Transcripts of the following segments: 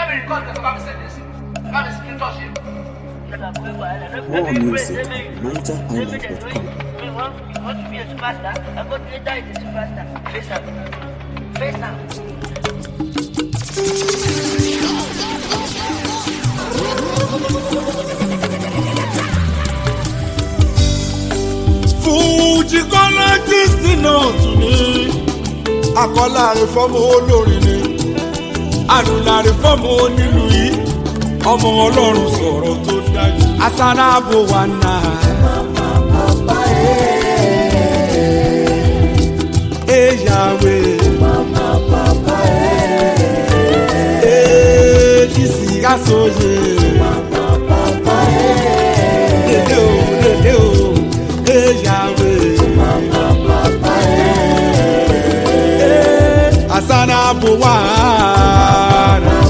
mi record ẹ̀ bá mi send ẹ̀ sí bá mi screenshot ṣe. More music, NigerIsland.com. We want, we want to be a superstar. I got later is a superstar. Face up. Face up. fújì kọ́lá kristi náà tún ní akọ́lá àrífọ́mù olórin ni àdùnnà àrífọ́mù onílù yìí ọmọ ọlọ́run sọ̀rọ̀ tó dájú asáráàbò wà náà. Eyawe. Ejisi asoye. Lele o, lele o, eyawe. Eh, Asana buwara.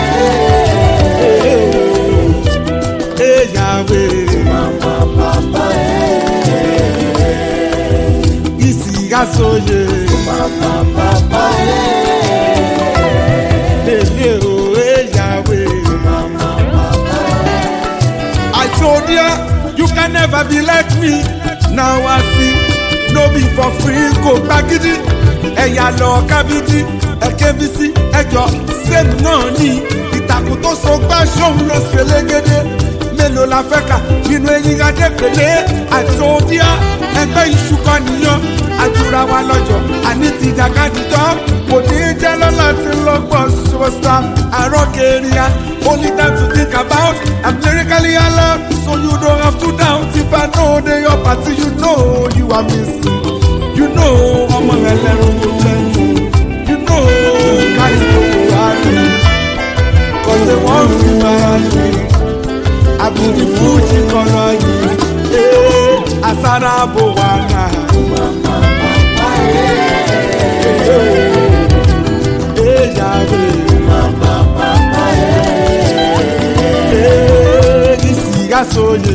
Eyawe. Isi asoye. Lele o, eyawe. I told ya, you can never be like me. Now I see, no be for free, go gbagidi. Ẹ̀yà lọ kábídí, ẹ̀kẹ́bísí, ẹjọ́ sẹ́nu náà ní. Ìtàkùn tó so gbá ṣóun ló ṣe légede. Mélòó la fẹ́ kà nínú eyín adépèlé? I told ya, ẹgbẹ́ iṣu kan nìyàn. Àjùra wa lọ́jọ́, àní ti jàkadì tán. Kò ní í jẹ́ lọ́la tí lọ́gbọ̀n superstar. Àrọ́ kẹrìà, only time to think about. I'm lyrically alert, so you don't have to doubt. If I know they your party, you know you are missing. You know ọmọ ẹlẹ́run ló plenty. You know guys no go happy. Cause they wan feel my happy. I be the Fuji kọ́lọ́ yìí. Eh, Asara bo wa náà. Eh, Yahweh. Eh, isi asoye.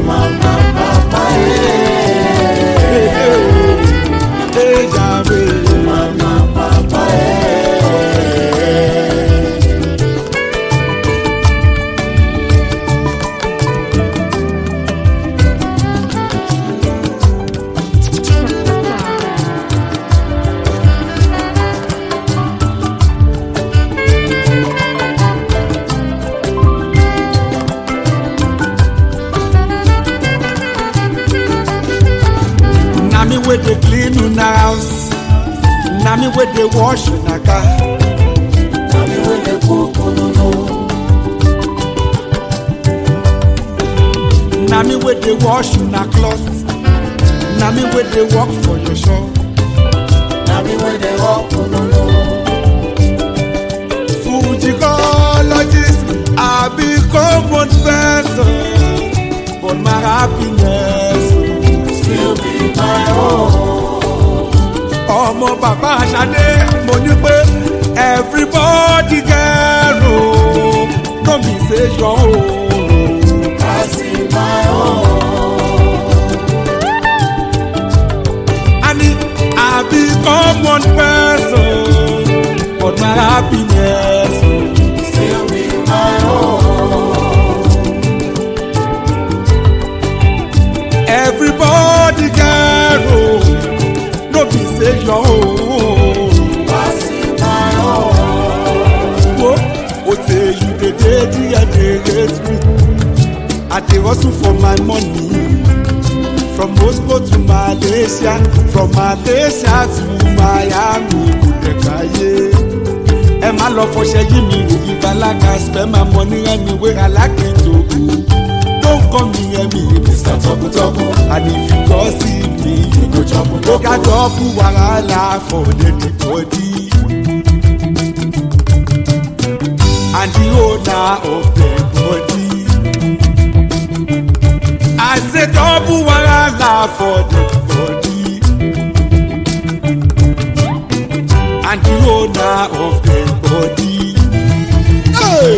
Eh, eh, Yahweh. Na me wey dey clean una house. Na me wey dey wash una car. Na me wey dey wash una cloth. Na me wey dey work for your shop. Fujicologist, I be common person, but my happiness still be my own. Ọmọ bàbá Aṣadé, mo ní pé everybody get o, no be say your own. Ani, I become one person, but my happiness still be my own. Everybody get own, no be say your own. Wo, o say you dey dey there dey hate me. I dey hustle for my money. From Moscow to Malaysia, from Malaysia to Miami, Kudekaye. Ẹ má lọ fọṣẹ yí mi wò ìbálága spend my money anywhere I like it to go. Don't call me Emi, Mr. Tọkutọku. And if you go see me, you go jump. Ó ká dọ́ọ̀bù wàhálà for the body. And the owner of the body. I say double wahala for the body. And the owner of the body. Hey!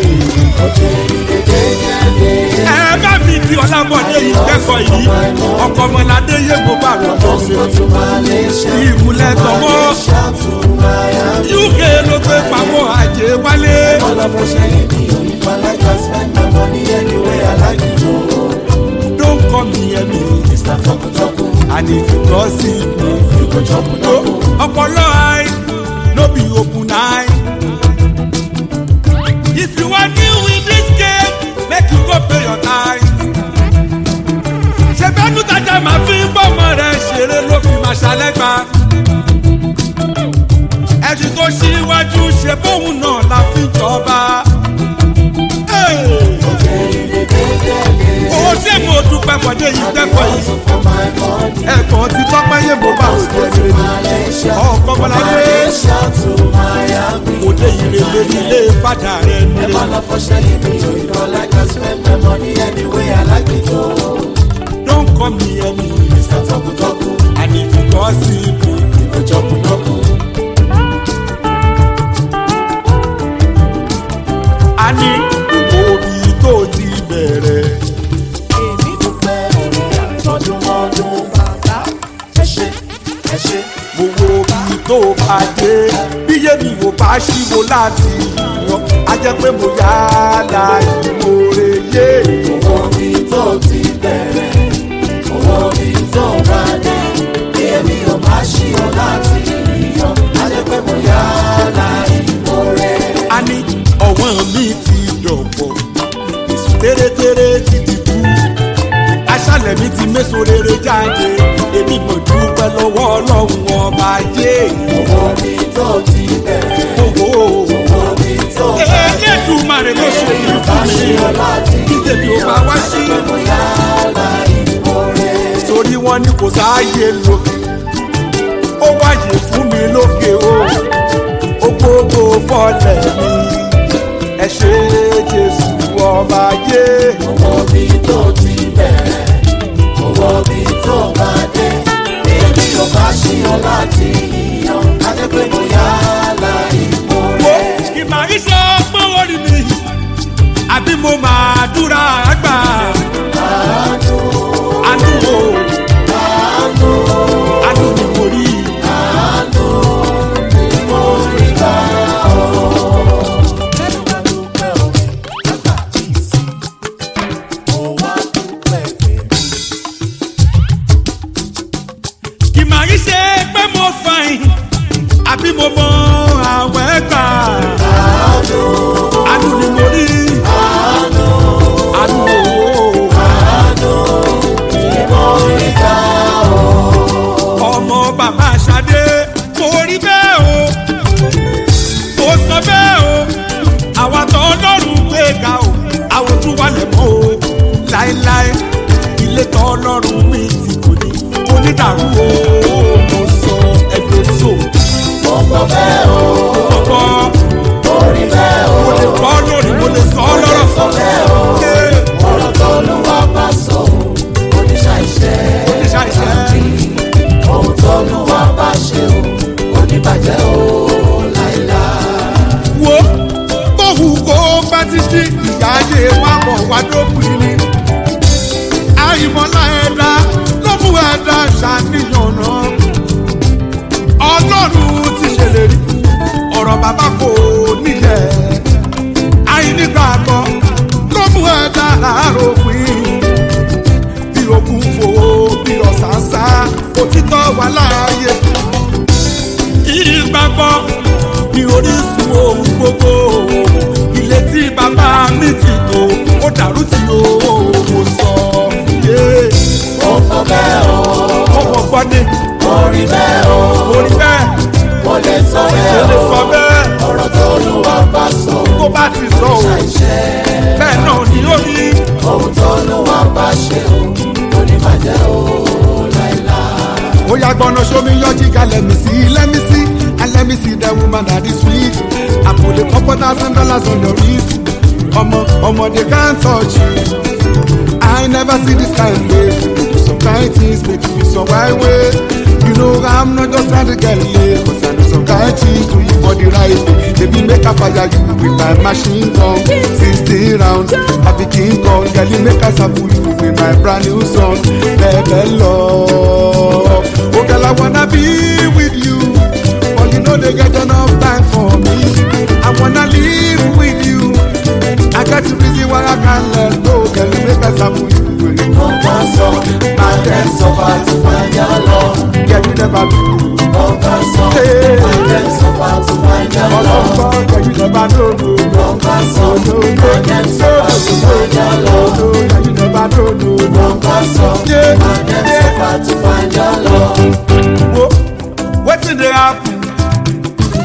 ẹ bá mi di ọlábọ̀dé yìí kẹ́kọ̀ọ́ yìí ọkọ̀ ọmọládé yé mo bá rò lọ sí ìmúlẹ̀ tọmọ uk ló gbé pamọ́ àjẹ́ wálé ṣe bóun náà la fi jọba. Hey! owó tí mo dúpẹ́ pọ̀jẹ́ yìí dẹ́kọ̀ yìí ẹ̀gbọ́n ti tọ́pẹ́ yé mo bá òde ẹ̀rẹ́ ni ọkọ̀ bọ́láyé òde ìrèlè nílé fàdà rẹ̀ nílé. Don't call me any and if you gossip a ní òbí tó ti bẹ̀rẹ̀. Èmi dúpẹ́ orí àtọ́dúnmọ́dún bàbá. Ẹ ṣe, ẹ ṣe. mo wo bí tó bá dé bíyé mi ò bá ṣíwó láti yan á jẹ́ pé mo yá láì mòrè yé. Owó mi tó ti bẹ̀rẹ̀, owó mi tó bá dé. Bí èmi ò bá ṣí ọ láti yíyan, á jẹ́ pé mo yá láì mórè. a ní ọ̀wọ́n mi ti dọ̀pọ̀ èsù tẹ́rẹ́tẹ́rẹ́ ti dìbò aṣálẹ̀ mi ti méso rere jáde èmi mọ̀ dúpẹ́ lọ́wọ́ ọlọ́run ọba yé. Owó mi tó ti bẹ̀rẹ̀, owó owó mi tó bá dé. elédùnmarè ló ṣe yìí Bá fún ṣí mi ọ láti bí tèmi ò bá wá sí. pé mo yá láì mórè. torí wọn ní kò sáàyè lókè ó wáyé fún mi lókè o ó gbogbo fọlẹ̀ mi ẹ ṣe jésù ọba yé Owó mi tó ti bẹ̀rẹ̀, owó mi tó bá dé. Bí èmi ò bá ṣí ọ láti yíyan, á jẹ́ pé mo yá láì wo mórè. ìmọ̀ iṣẹ́ ọgbọ́n orí mi àbí mo máa dúra àgbà Àánú, àánú o àánú, àánú ni mo rí àánú ni mo rí gbà ọ́. Mo wá dúpẹ́ tèmi. ìmọ̀ iṣẹ́ pé mo fàìn àbí mo mọ àwọn ẹgbà Àánú, àánú ni mo rí àánú, àánú o. àánú ni mo rí gbà ọ́. ọmọ bàbá Ṣadé kò rí bẹ́ẹ̀ o kò sọ bẹ́ẹ̀ o àwa tó ọlọ́run gbé ga o àwọn tún wà lẹ́mọ́ o láéláé ilé tó ọlọ́run mi ti kò ní kò ní dàrú o mo sọ ẹgbẹ́ so Mo gbọ́ bẹ́ẹ̀ o, ọkọ mo rí bẹ́ẹ̀ o, mo lè kọ́ lórí mo lè sọ ọ́ lọ́rọ̀ sọ bẹ́ẹ̀ o. Ee, ọ̀rọ̀ tó lúwa bá sọ ò oníṣàìṣẹ́ oníṣàìṣẹ́. ohun tó lúwa bá ṣe ò oníbàjẹ́ ò láìláì. wo bóhù kó bá títí ìyá ayé má bọ̀ wá dópin ni. àìmọ̀lá ẹ̀dá ló mú ẹ̀dá ṣàníyàn náà. ọlọ́run ti ṣèlérí ọ̀rọ̀ bàbá kò nílẹ̀. àìnígbàgbọ́ ló mú ẹ̀dá láàárọ̀ pín. bí okùn fò bí ọ̀sán sá òtítọ́ wà láàyè ìgbàgbọ́ ní orísun ohun gbogbo ilé tí bàbá mi ti tó ó dàrú tí o mo sọ yé mo gbọ́ bẹ́ẹ̀ o ọmọ gbọ́dé mo rí bẹ́ẹ̀ o orí bẹ́ẹ̀ mo lè sọ ó bẹ́ẹ̀ lè o sọ bẹ́ẹ̀ ọ̀rọ̀ tó lúwa bá sọ ò tó bá ti sọ o oníṣàìṣẹ́ bẹ́ẹ̀ náà ni ó rí ohun tó lúwa bá ṣe ò oníbàjẹ́ ò láìláì. ó yà gbọ́nà sómi yọjí ká lẹ́mí sí lẹ́mí sí and let me see the woman that is sweet I put a couple thousand dollars on the wrist ọmọ ọmọ they can't touch it I never see this kind of way do some kind things make you feel some right way you know I'm not just trying to get laid but I know some kind things do you for the right way baby make I fire you with my machine gun sixteen rounds I be king kong girl you make I sample you with my brand new song bẹ́ẹ̀ love oh girl I wanna be with you but you know they get enough time for me I wanna live with you I got the reason why I can't let go girl you make I sample you with Mo bá sọ, máa dẹ́ sọ́fà tó find your love. girl you never do Mo bá sọ, Hey. máa dẹ́ sọ́fà tó find your love. ọlọ́gbọ́n girl you never know no Mo bá sọ, máa dẹ́ sọ́fà tó find your love. no girl you never know no Mo bá sọ, Yeah. máa dẹ́ sọ́fà tó find your love. wo wetin dey happen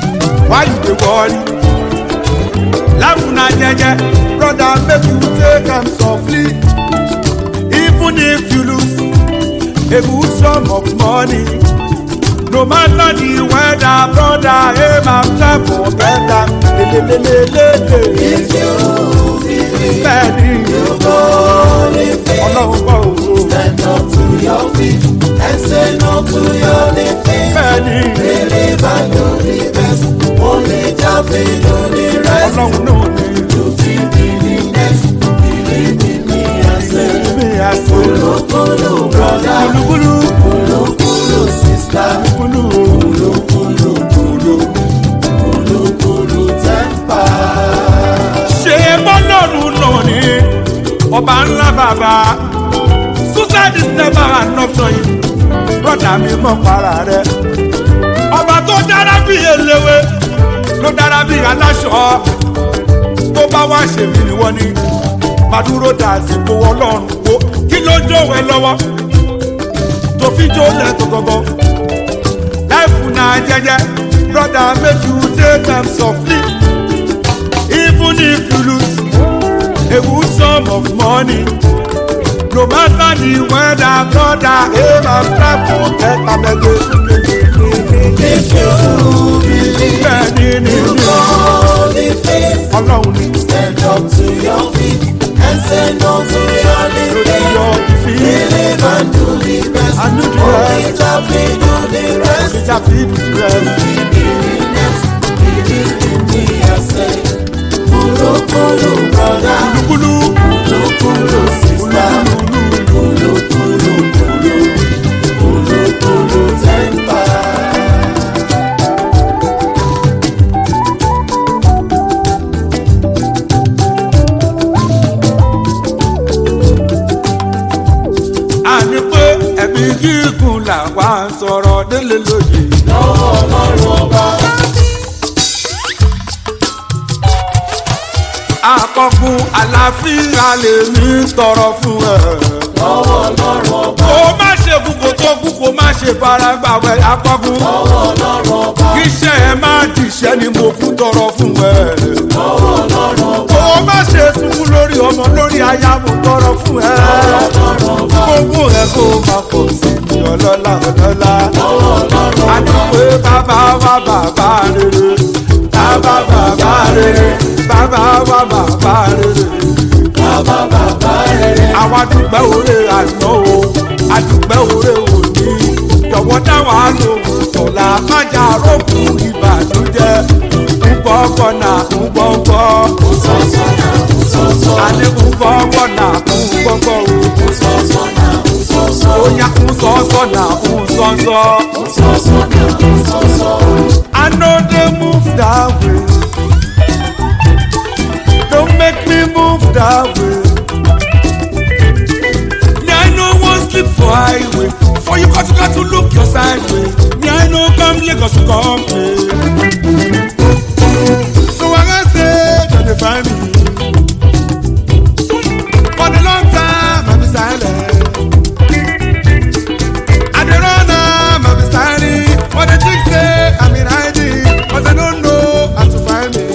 why you dey worry life na jeje brother make you take am softly even if you lose a good sum of money no matter the weather brother aim am try for better lelelelelele If you believe bẹ́ẹ̀ni you go live it. ọlọ́run bọ̀ òwò Stand up to your feet and say no to your defeat. bẹ́ẹ̀ni Believe and do the best. Only Jah fit do the rest. ọlọ́run náà ni You fit be the next. Believe in me and say, mi àṣẹ Kulu kulu brother, kulukulu kulu kulu sister, kulu kulu kulu kulu, kulu kulu temper. ṣe bọ́lọ́run náà ni ọba ńlá bàbá suicide is never an option yìí brother mi mọ̀ para rẹ̀ ọba tó dára bí eléwé ló dára bí aláṣọ tó bá wá ṣèmí ni wọ́n ní màdúró dà sípò ọlọ́run wo kí ló jọ̀wọ́ ẹ lọ́wọ́ tó fi jó lẹ́tọ̀ gọ́gọ́ láìfù náà jẹ́jẹ́ brother make you take am softly even if you lose a good sum of money no matter the weather brother aim and try for better mege. If you believe bẹ́ẹ̀ni ni you ni go live it. ọlọ́run ni Stand up to your feet and say no to your lórí defeat. yọ ìfì Believe and do the best. And do the Only rest. Jah fit do the rest. ìjà fi rẹ̀ Believe in next. Believe in me, I say. Kulu kulu brother, kúlú kulu kulu sister, kulu kulu kulu, kulu kulu temper. àní pé ẹ̀mí gígùn làwa ń sọ̀rọ̀ délé lóye. Lọ́wọ́ Ọlọ́run ọba. àkọkùn àlàáfíà lèmi tọrọ fún ẹ. Lọ́wọ́ Ọlọ́run ọba. kó má ṣe kú kó tó kú kó má ṣe fara gbàwẹ̀ àkọkùn. Lọ́wọ́ Ọlọ́run ọba. kíṣẹ́ ẹ má dìṣẹ́ ni mo kú tọrọ fún ẹ. Lọ́wọ́ Ọlọ́run ọba. kó má ṣe sunkún lórí ọmọ lórí aya mo tọrọ fún ẹ. Ọlọ́run ọba. gbogbo ẹ kó má pọ̀ sí i ọlọ́lá ọlọ́lá. Lọ́wọ́ Ọlọ́run ọba. àdúgbò bàbá wa bàbá rere. bàbá bàbá rere. bàbá wa bàbá rere. Bàbá bàbá rere. àwa dúpẹ́ òre àná o àdúpẹ́ òre òní jọ̀wọ́ dáwà lóhùn tọ̀la májà rókun ìbànújẹ́ ńgbọ́ngbọ́ nà ńgbọ́ngbọ́ Sọ́sọ́ náà sọ́sọ́. àní ńgbọ́ngbọ́ nà ńgbọ́ngbọ́ o Sọ́sọ́ náà sọ́sọ́. óyá ńsọ́sọ́ nà ńsọ́sọ́. Sọ́sọ́ náà sọ́sọ́. I know they move that way. Don't make me move that way. Me, I know one sleep for highway. For you got to got to look your side way. Me, I know come Lagos to come play. So I can say, don't they find me? For the long time, I'm silent. I dey run am, I be styling. But the chick say I'm in hiding, but I don't know how to find me.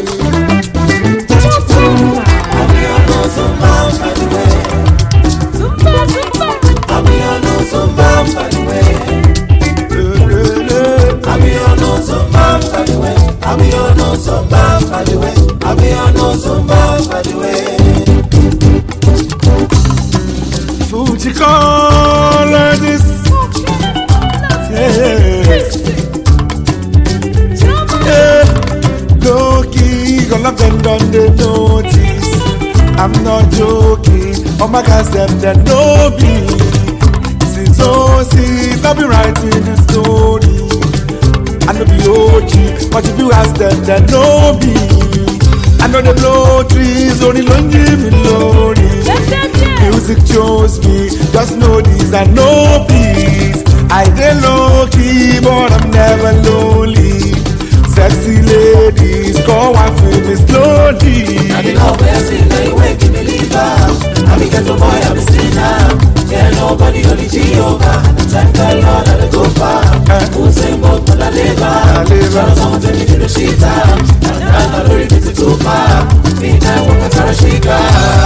Àmì ọ̀nà Zumba pàdùwẹ̀. Àmì ọ̀nà Zumba pàdùwẹ̀. Àmì ọ̀nà Zumba pàdùwẹ̀. Àmì ọ̀nà Zumba pàdùwẹ̀. Àmì ọ̀nà Zumba pàdùwẹ̀. Fuji call this. Yeah. Yeah. Low key, all of them done they notice. I'm not joking. Oh my gosh, them they know me. Since oh since I've been writing the story. I know be OG, but if you ask them, they know me. I know the blow trees, only long give me lonely. Music chose me, just know these are no peace. I dey low key, but I'm never lonely. Sexy ladies, come and feel me slowly. I be love where I see now you wake me leave out. I be ghetto boy, I be still now. Yeah, nobody only Jehovah. Thank the Lord I dey go far. Eh, Usembo kọ́lá lébà. Ṣọ́nà sọ́mọ tẹ̀lé nínú ṣíta. Àdáńtà lórí títí tó pa. Mi náà wọ́n kàtàrà ṣíkà.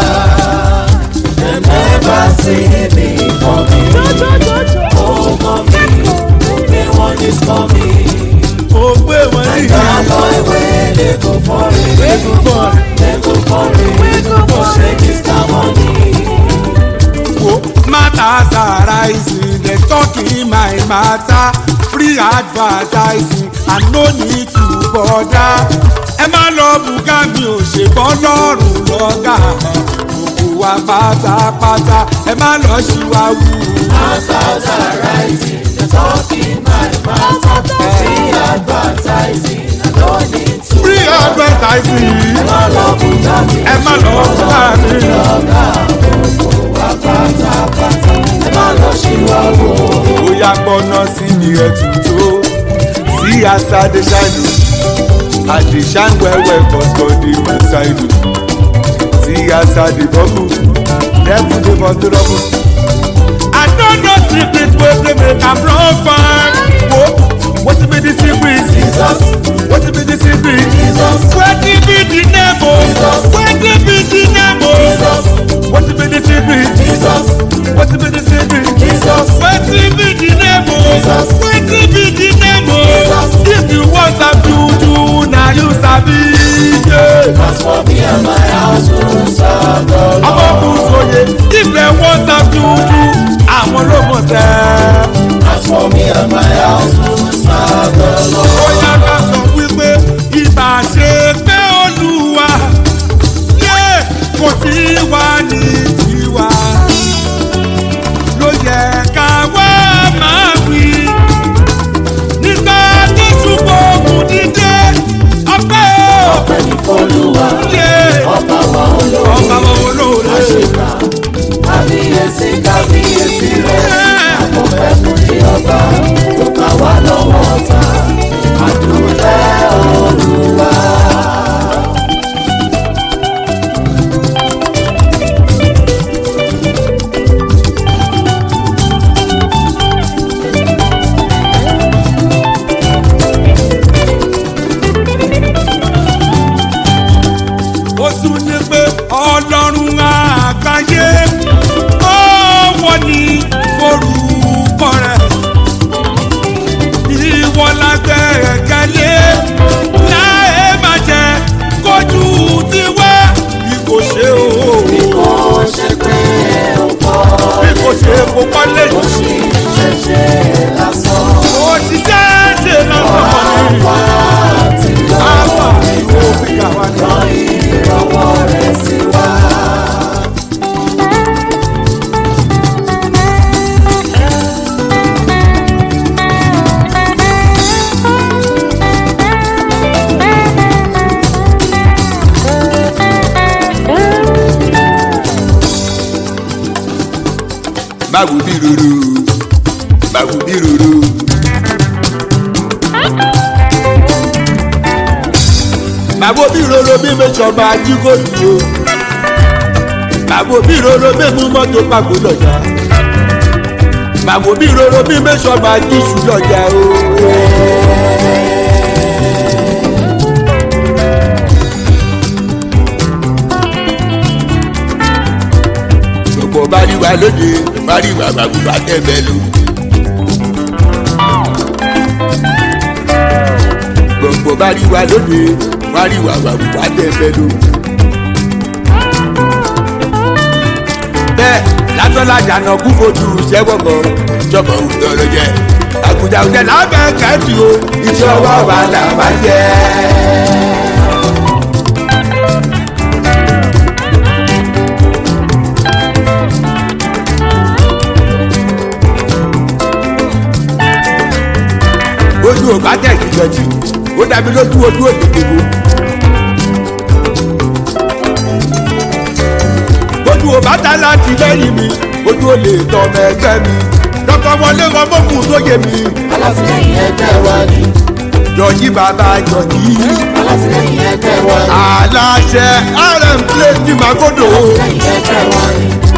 Dem never see me coming. Oh, mommy, the one is coming. ó gbé wọn ní That boy wey dey go for it. ìgbọ̀n Dey go for it. For shake his car money. wo matters arising dem talking my matter free advertising i no need to bother ẹ má lọ bùgá mi ò ṣe bọ́ lọ́rùn lọ́gà gbogbo wa pátápátá ẹ má lọ ṣíwáwú. Masters are rising. They're talking my matter. Free advertising. I don't need to. free advertising Má lọ bùjá mi. ẹ má lọ bùgá mi. Lọ́gà gbogbo wa pátápátá. Ẹ má lọ ṣíwáwó. bóyá gbọ́ná sí ni ẹ tún tó sí àṣà dey ṣáìlú àdè ṣáìwẹ́wẹ́ kọ̀ọ̀kan dey mú ṣáìlú sí àṣà dey bọ́bù lẹ́kùn dey bọ́ tó rọ́bù. I don't know secret wey dey make am run fine. Wo wetin be the secret? Jesus, Wetin be the secret? Jesus, Wetin be the name o? Jesus. Wetin be the name o? Jesus, Wetin be the secret? Jesus, Wetin be the secret? Jesus. wetin be the name o Jesus. wetin be the name o Jesus. if you wan sabi juju na you sabi ye. As for me and my house, we'll serve the Lord. ọmọkùn sóye if dem wan sabi juju àwọn ló mọ̀ sẹ́. As for me and my house, we'll serve the Lord. bóyá ká sọ wípé ibà ṣe pé olúwa yé kò tí wá ní tiwa ló yẹ ká wá máa wí nígbà tó ṣùgbọ́n ògùn dídé ọpẹ́ o Ọpẹ́ ní f'Olúwa, yé ọba wa olóore. ọba wọn olóore Àṣekà, kábíyèsí, kábíyèsí rẹ̀. Àfọ̀fẹ́ fún ní ọba, tó gbà wá lọ́wọ́ ọ̀tá. Àdúpẹ́ Olúwa. ó tún ní pé ọlọ́run àgbáyé ọwọ́ ní forúkọ rẹ̀ ìwọ lágbẹ̀kẹ̀lé láì má jẹ́ kójú tiwa bí kò ṣe o Kò ṣe pé ó kọ́, bí kò ṣe kó kọ́lé ó sì ṣẹ̀ṣẹ̀ lásán. ó ti jẹ́ ṣe lọ́sọ̀kọ̀ ní Wá ti lọ, àwọn ìwò ìyàwó ni. rán ìrànwọ́ rẹ̀ sí wa. báwo bí roro báwo bí roro. báwo bí roro bí mẹ́sàn-án ajíkòlù o báwo bí roro bí mú mọ́tò pàgó lọ́jà báwo bí roro bí mẹ́sàn-án ajíṣù lọ́jà o. gbogbo bá rí wa lóde bá rí wa bàbá tẹ̀ bẹ́ẹ̀ lò. gbogbo bá rí wa lóde wá rí wa wà wá tẹ̀fẹ́ ló. bẹ́ẹ̀ lásánlájà náà kú fojú sẹ́wọ̀gọ̀ jọ̀bọ̀ òtọ́rọ̀ jẹ́ àgùdà òjẹ́ lábẹ́ kẹ́fì o iṣẹ́ ọwọ́ wa là bá jẹ́. ojú ò bá tẹ̀ ìdọ̀tí ó dàbí lójú ojú òdìdìbò. ojú ò bá ta láti lẹ́yìn mi ojú ò lè tọ́ ọmọ ẹgbẹ́ mi dọ́kọ̀ wọlé wọn mọ́kùn sóye mi. alátìlẹyìn ẹgbẹ́ wa ni jọ̀jí bàbá jọ̀jí alátìlẹyìn ẹgbẹ́ wa ni aláṣẹ rm plate ní magodo alátìlẹyìn ẹgbẹ́ wa ni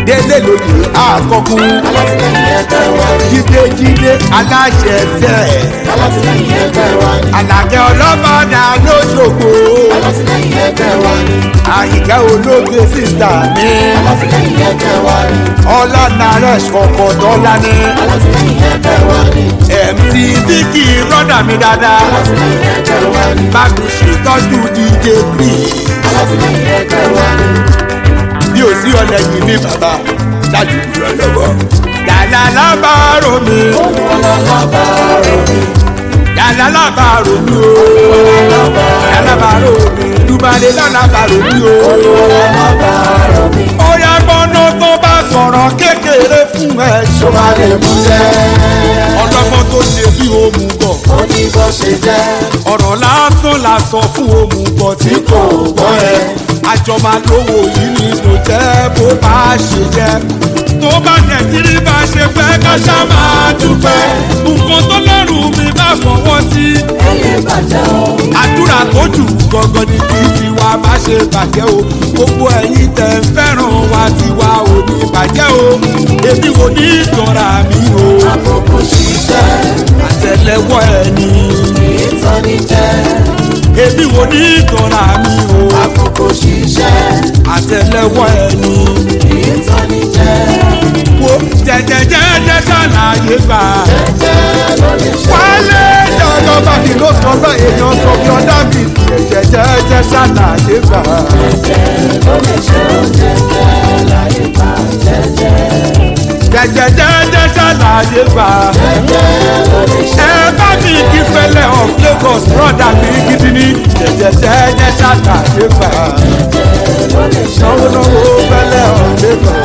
délé lóye àkọkùn alátìlẹyìn ẹgbẹ́ wa ni jídéjídé aláṣẹ tẹ̀ alátìlẹyìn ẹgbẹ́ wa ni àlàkẹ́ ọlọ́mọdà lóṣogbo alátìlẹyìn ẹgbẹ́ wa ni àyíká ológe sísá mi alátìlẹyìn ẹgbẹ́ wa ni ọlọ́nàrẹ̀ ṣọ̀kọ̀ dọ́là ní alátìlẹyìn ẹgbẹ́ wa ni mc vicky rọ́dà mi dáadáa alátìlẹyìn ẹgbẹ́ wa ni bá mi ṣètọ́jú dj chris alátìlẹyìn ẹgbẹ́ wa ni bí o sí ọ̀nà yìí ní bàbá dájú ìrọ̀ lọ́wọ́ yàrá lábàárò mi olùwàlábàárò mi yàrá lábàárò mi o yàrá lábàárò mi dùbàlẹ̀ lábàárò mi o. olùwàlábàárò mi ó yá gbọ́nà tó bá sọ̀rọ̀ kékeré fún ẹ tó bá lè mú jẹ́ ọlọ́gbọ́n tó ṣe bí òmùgọ̀ ó ní bó ṣe jẹ́ ọ̀rọ̀ lásán la sọ fún òmùgọ̀ tí kò gbọ́ ẹ àjọ máa lówó yìí ni kò jẹ́ bó bá ṣe jẹ́ tó bá jẹ́ tí rí bá ṣe fẹ́ ká ṣá máa dúpẹ́ nǹkan tó lọ́rùn mi bá fọwọ́ sí ẹyẹ bàjẹ́ o àdúrà tó jù gangan ni kí tiwa má ṣe bàjẹ́ o gbogbo ẹ̀yin tẹ̀ ń fẹ́ràn wa tiwa ò ní bàjẹ́ o èmi ò ní ìjọra mi o àkókò ṣiṣẹ́ àtẹlẹwọ́ ẹni ìtọ́ni jẹ́ èmi ò ní ìjọra mi o àkókò ṣiṣẹ́ àtẹlẹwọ́ ẹni ìtọ́ni jẹ́ wo jẹjẹjẹjẹ ṣàlàyé gbà jẹ́ ló lè ṣe wálé jọjọ báyìí ló sọ bá èèyàn sọ bí ọdá mi jẹjẹjẹjẹ ṣàlàyé gbà. ló lè ṣe oúnjẹ jẹ́ láyé bá jẹ́jẹ́ jẹjẹjẹjẹ ṣàlàyé gbà. jẹ́ ló lè ṣe ẹ bá mi kí fẹlẹ of lagos broda mi gidi ni jẹjẹjẹjẹ ṣàlàyé gbà. ló lè ṣe náwó náwó fẹlẹ of lagos.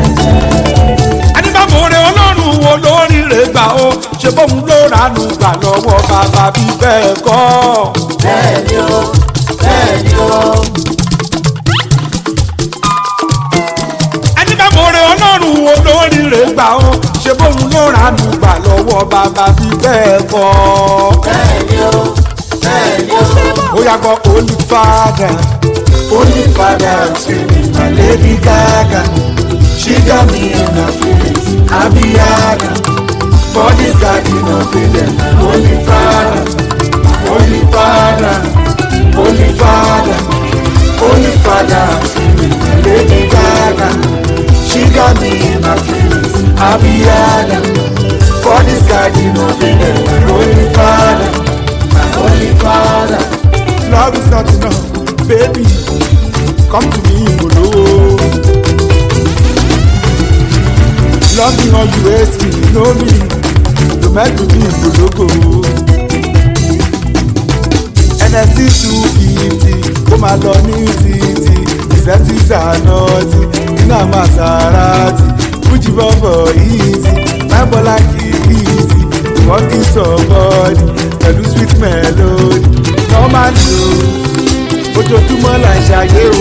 adébámọ̀rẹ́ ọlọ́run wo lórí rẹ̀ gbà ó ṣe bóun ló ránú gbà lọ́wọ́ bàbá bí bẹ́ẹ̀ kọ́. bẹ́ẹ̀ ni ó bẹ́ẹ̀ ni ó adébámọ̀rẹ́ ọlọ́run wo lórí rẹ̀ gbà ó ṣe bóun ló ránú gbà lọ́wọ́ bàbá bí bẹ́ẹ̀ kọ́. bẹ́ẹ̀ ni ó bẹ́ẹ̀ ni ó. ó yàgò holy father. Only father screaming, my lady Gaga. She got me in her feelings. I be Yaga. For this garden of Eden, Holy Father, Holy Father, Holy Father, Holy Father screaming, my lady Gaga. She got me in her feelings. I be Yaga. For this garden of Eden, Holy Father, my Holy Father. love is not enough baby come to me olówó. love me or you hate me you know me no make me ìgbòlógò. nsc two fifty ó máa lọ ní títì ìsẹ́ntìsì ànáàtì iná maserati fújì bọ́bọ̀ easy mábọ́lá kìí easy wọ́n kì í sọ̀bọ́ọ̀dì pẹ̀lú sweet melody normal lo ojoojúmọ́ là ń ṣayé o.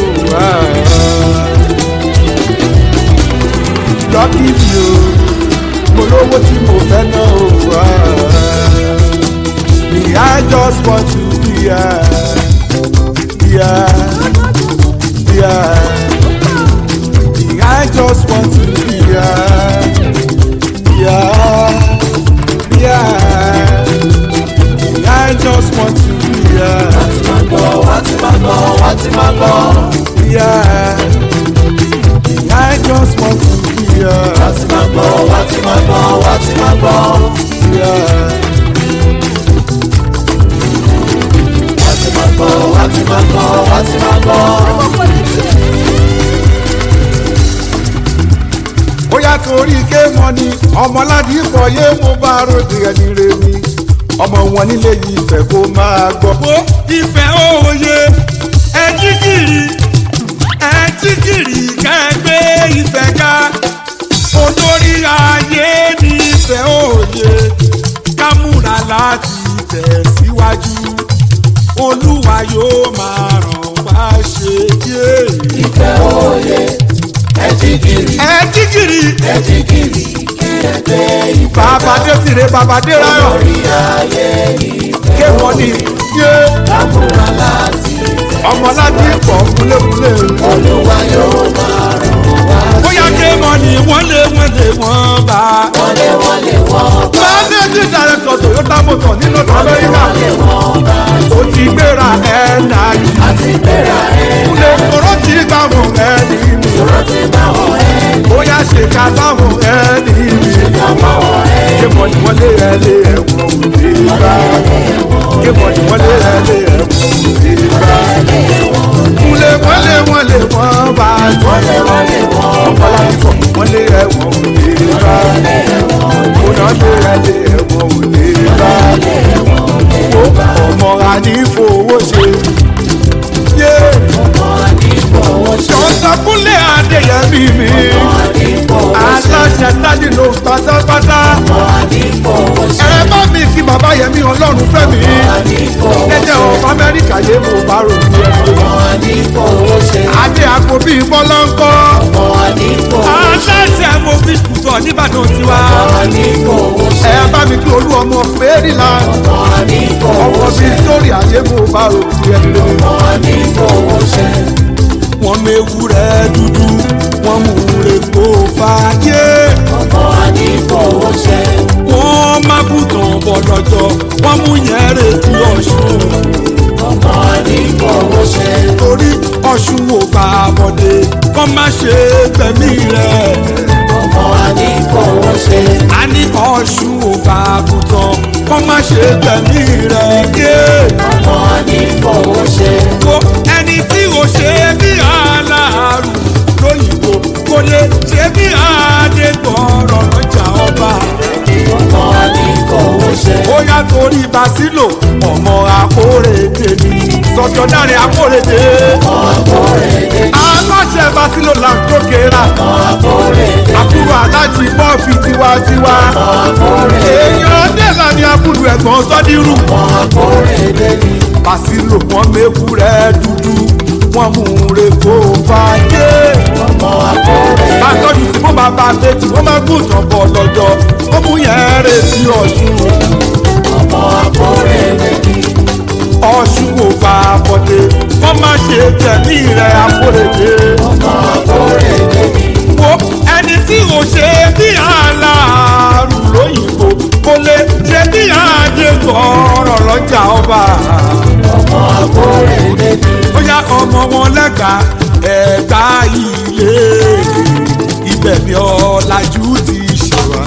lọ́kì mi o mo lówó tí mo fẹ́ ná o. Me, I just want to be here. Yeah, yeah. Me, I just want to be here. Yeah, yeah. Me, I just want to be here. wá ti máa gbọ́ wá ti máa gbọ́ Yeah. I just want to be here. wá ti máa gbọ́ wá ti máa gbọ́ wá ti máa gbọ́ Yeah. wá ti máa gbọ́ wá ti máa gbọ́ wá ti máa gbọ́. ó yá torí ké mọ ni ọmọládì pọ̀ yé mo bá ròde ẹni re mi ọmọ wọn nílé yìí ìfẹ́ kó máa gbọ́. bó ìfẹ́ òye ẹjí kiri ẹjí kiri kẹgbẹ́ ìfẹ́ ká olórí ayé ní ìfẹ́ òye ká múra láti tẹ̀síwájú olúwa yóò máa ràn wá ṣe yé. ìfẹ́ òye ẹjí kiri ẹjí kiri ẹjí kiri kí ẹgbẹ́ ìfẹ́ bàbá dé tìrẹ bàbá dé ráyọ̀ lórí ayé ìfẹ́ ké wọ́n ní yé lámúra láti ọmọ láti pọ̀ kúlékúlé olúwa yóò máa ràn wá bóyá ké mọ wọ́n lé wọ́n lé wọ́n bá. wọlé wọlé wọ́n bá managing director toyota motor ní north america wọlé wọ́n bá ó ti gbéra ẹ̀ náà yìí. àti gbéra ẹ̀ kúlẹ̀ sọ̀rọ̀ tí gbà wọ́n ẹ̀ ní mi. sọ̀rọ̀ ti bá wọn ẹ̀ bóyá ṣe ká sáwọn ẹ̀ ní mi. lọ́mọ wọn ẹ̀ kébọ̀ ni wọ́n lé ẹ lé ẹ̀wọ̀n òde bá. kébọ̀ ni wọ́n lé ẹ lé ẹ̀wọ̀n òde bá. kúlẹ̀ wọ́n lé wọ́n lé wọ́n bá. wọlé wọlé wọ́n bá ọ̀pọ̀lọpọ̀ wọ́n lé ẹ̀wọ̀n òde bá. kóná lé ẹ lé ẹ̀wọ̀n òde bá. ọmọ ànífowó ṣe. sọ̀tàkùnlé adéyẹmí mi. aláṣẹ tádì ló pátápátá. ẹ bá mi kí bàbá yẹmí ọlọ́run fẹ́ mi. jẹ́jẹ́ ọmọ amẹ́ríkà yé mo bá rò ní ẹgbẹ́. adé àpò bíi bọ́lọ́ńkọ́. aláṣẹ mo fi kùtọ̀ nìbàdàn tiwa. ẹ bá mi kí olú ọmọ fẹ́rìlà. ọmọ bíi sórí ayé mo bá rò ní ẹgbẹ́. wọ́n méwu rẹ̀ dúdú wọ́n mú rẹ̀ kó fàájé. wọ́n má bùtàn bọ̀ lọ́jọ́ wọ́n mú yẹn rè tí ọ̀ṣun. torí ọ̀ṣun ò bá bọ̀dé kọ́ má ṣe gbẹ̀mí rẹ̀. a ní ọ̀ṣun ò bá bùtàn kọ́ má ṣe gbẹ̀mí rẹ̀. yé wo ẹni tí o ṣe bí aláàrù lóyìnbó kò lè ṣe bí adégbọ̀rọ̀ lọ́jà ọba. ó yá torí basilo ọmọ akórèdè ni sọjọ dáre akórèdè. aláṣẹ basilo là ń tókèrà àbúrò alájí bọ́ọ̀fì tiwantiwa. èèyàn dẹ́là ni abúlù ẹ̀gbọ́n sọ́dírù. basilo wọn méwu rẹ̀ dúdú wọn mú re kó fàájé. bá a tọ́jú sí fún bàbá méjì wọ́n máa gùn tán bọ̀ lọ́jọ́ ó mú yẹn rè sí ọ̀ṣun. ọ̀ṣun ò bá a bọ̀dé wọ́n má ṣe tẹ̀lé rẹ̀ akórèdé. wo ẹni tí o ṣe bí aláàrù lóyìnbó kò lè ṣe bí àdégbọ̀ọ́rọ̀ lọ́jà ọba. ó yá ọmọ wọn lẹ́ka ẹ̀ka ilé ibẹ̀ ni ọ̀làjú ti ṣe wá.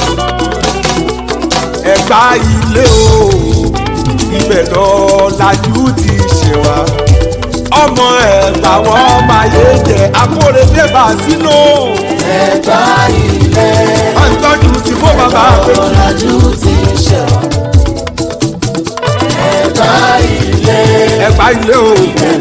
ẹ̀ka ilé o ibẹ̀ lọ́làjú ti ṣe wá. ọmọ ẹ̀gbà wọn máa yé jẹ akóredé bá sínú. ọ̀tọ́jú ti fún bàbá àpèjì. ẹ̀gbà ilé o.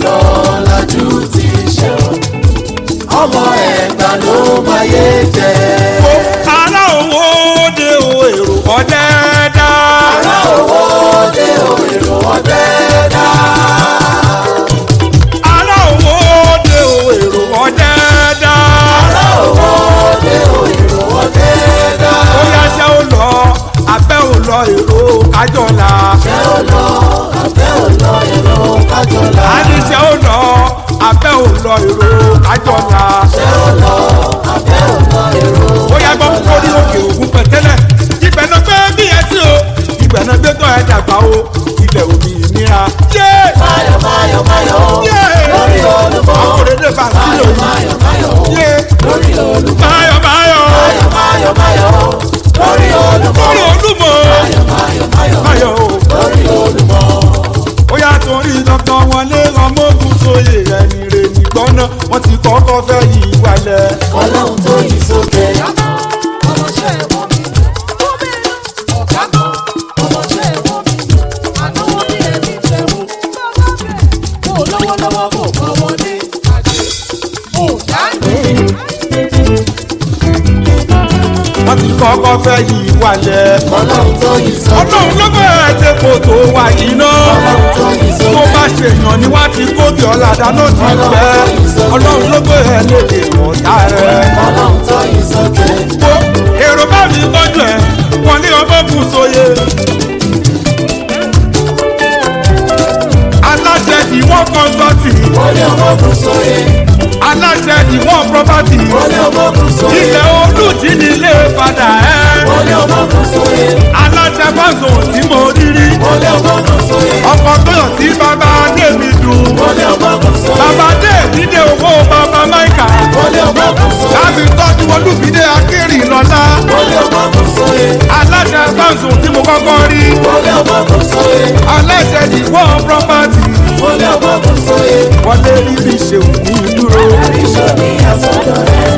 ọmọ ẹ̀gbà ló máa yé jẹ. Wo ará owó de o èrò ọ̀dẹ́dá. ará owó dé o èrò ọ̀dẹ́dá. ará owó de o èrò ọ̀dẹ́dá. ará owó dé o èrò ọ̀dẹ́dá. ó yá ṣé ó lọ abẹ́ ò lọ èrò kájọlá. ṣé ó lọ abẹ́ ò lọ èrò kájọlá. a ní ṣé ó lọ abẹ́ ò lọ èrò kájọlá. ṣé ó lọ abẹ́ ò lọ èrò ó yá gbọ́ lórí òkè ògùn pẹ̀tẹ́lẹ̀. ibẹ̀ náà gbé bí ẹ sí o ibẹ̀ náà gbé tọ́ ẹ dàgbà o ilẹ̀ òmì ìnira. yé máyọ̀ máyọ̀ máyọ̀ yé lórí olúmọ. akóredé bá sílò máyọ̀ yìí. máyọ̀ máyọ̀ yé lórí olúmọ. báyọ̀ báyọ̀ máyọ̀ máyọ̀ máyọ̀ lórí olúmọ. lórí olúmọ. máyọ̀ máyọ̀ máyọ̀ báyọ̀ o. lórí olúmọ. ó yà torí dandan wọlé ọmọogun sóye ẹni rè nìgbọ́n náà wọ́n ti kọ́kọ́ fẹ́ yí wálẹ̀. ọlọ́run tó yí sókè. wọ́n ti kọ́kọ́ fẹ́ yí wálẹ̀. ọlọ́run tó yí sókè. ọlọ́run ló bẹ̀rẹ̀ tí kò tó wà yìí náà. ọlọ́run tó yí tó sókè. bá ṣe èèyàn ni wọ́n ti kóbi ọ̀la dáná ti pẹ́. ọlọ́run ló bẹ̀rẹ̀ lédè ọ̀tá rẹ̀. ọlọ́run tó yí sókè. wo èrò bá mi tọ́jú ẹ̀ wọ́n ní ọmọogun sóye. aláṣẹ ìwọ́n kọ́ńtọ́tì wọ́n ní ọmọ kò sóye. aláṣẹ ìwọ̀n property wọlé ọmọkùn sóye ilẹ̀ olùjí ní ilé padà ẹ́ wọlé ọmọkùn sóye aláṣẹ fáṣọ tí mo rí rí wọlé ọmọkùn sóye ọkọ̀ tó yàn sí bàbá adémi dùn wọlé ọmọkùn sóye bàbá dé ìdílé owó bàbá máìkà wọlé ọmọkùn sóye láti tọ́jú olùbídé akérì lọ́lá wọlé ọmọkùn sóye aláṣẹ fáṣọ tí mo kọ́kọ́ rí wọlé ọmọkùn sóye aláṣẹ ìwọ̀n property wọlé ọmọkùn sóye wọlé rírì ṣeun ní dúró. àríṣọ ní àsọdọ̀ rẹ̀.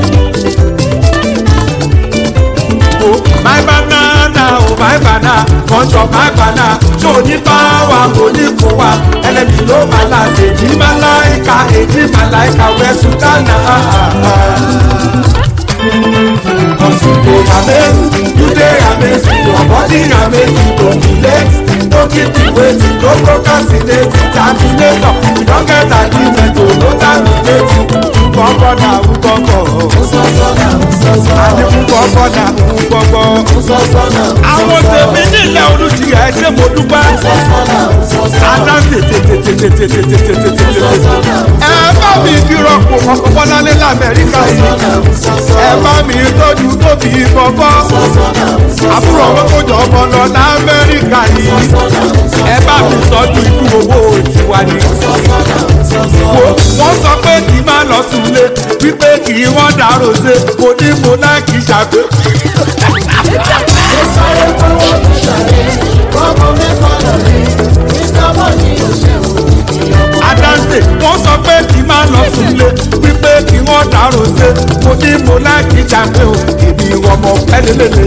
Oh, my banana, oh my banana, bunch of my banana, ṣó ní báwa kò ní kó wa, ẹlẹ́bi ló máa la èjì máa láìka, èjì máa láìka, wẹ̀sùn dáná. Cause you dey amazing, you dey amazing, your body amazing, don't be late, no keep me waiting, no procrastinate, terminator, you don get agreement, oh no terminate, nkọ́kọ́ na nkọ́kọ́, Sọ́sọ́nà sọ́sọ́ àní nkọ́kọ́ na nkọ́kọ́. sọ́sọ́nà àwọn tèmi nílẹ̀ olùjìyà ẹ ṣé mo dúpẹ́. sọ́sọ́nà sọ́sọ́ Adá tètètètètètètètètètè. Ẹ bá mi fi rọ́pò ọkọ̀ Bọ́láńlé l'Amẹ́ríkà yìí. Ẹ bá mi tọ́jú tóbi gbọ́gbọ́. Àbúrò ọmọ tó jọ ọmọ lọ l'Amẹ́ríkà yìí. Ẹ bá mi tọ́jú ikú owó tiwa ni. Wo wọ́n sọ pé kì í má lọ súnlé wípé kì í wọ́n dàrú ṣe mo ní mo náà kì í ṣàgbé. Adáǹtè wọ́n sọ pé kì í má lọ súnlé wípé kì í wọ́n dàrú ṣe mo ní mo náà kì í ṣàgbé o èmi ọmọ pẹ́lẹ́lẹ́lẹ́.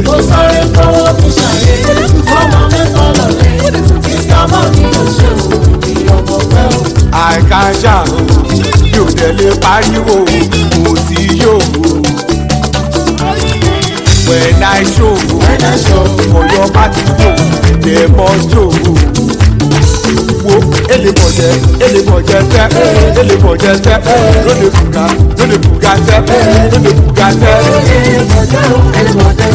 àìkáṣá o yóò tẹ̀lé pariwo mo ti yóò when i show for your party yo dem must show wo elebọjẹ elebọjẹ sẹ elebọjẹ sẹ lóde buga lóde buga sẹ lóde buga sẹ lóde buga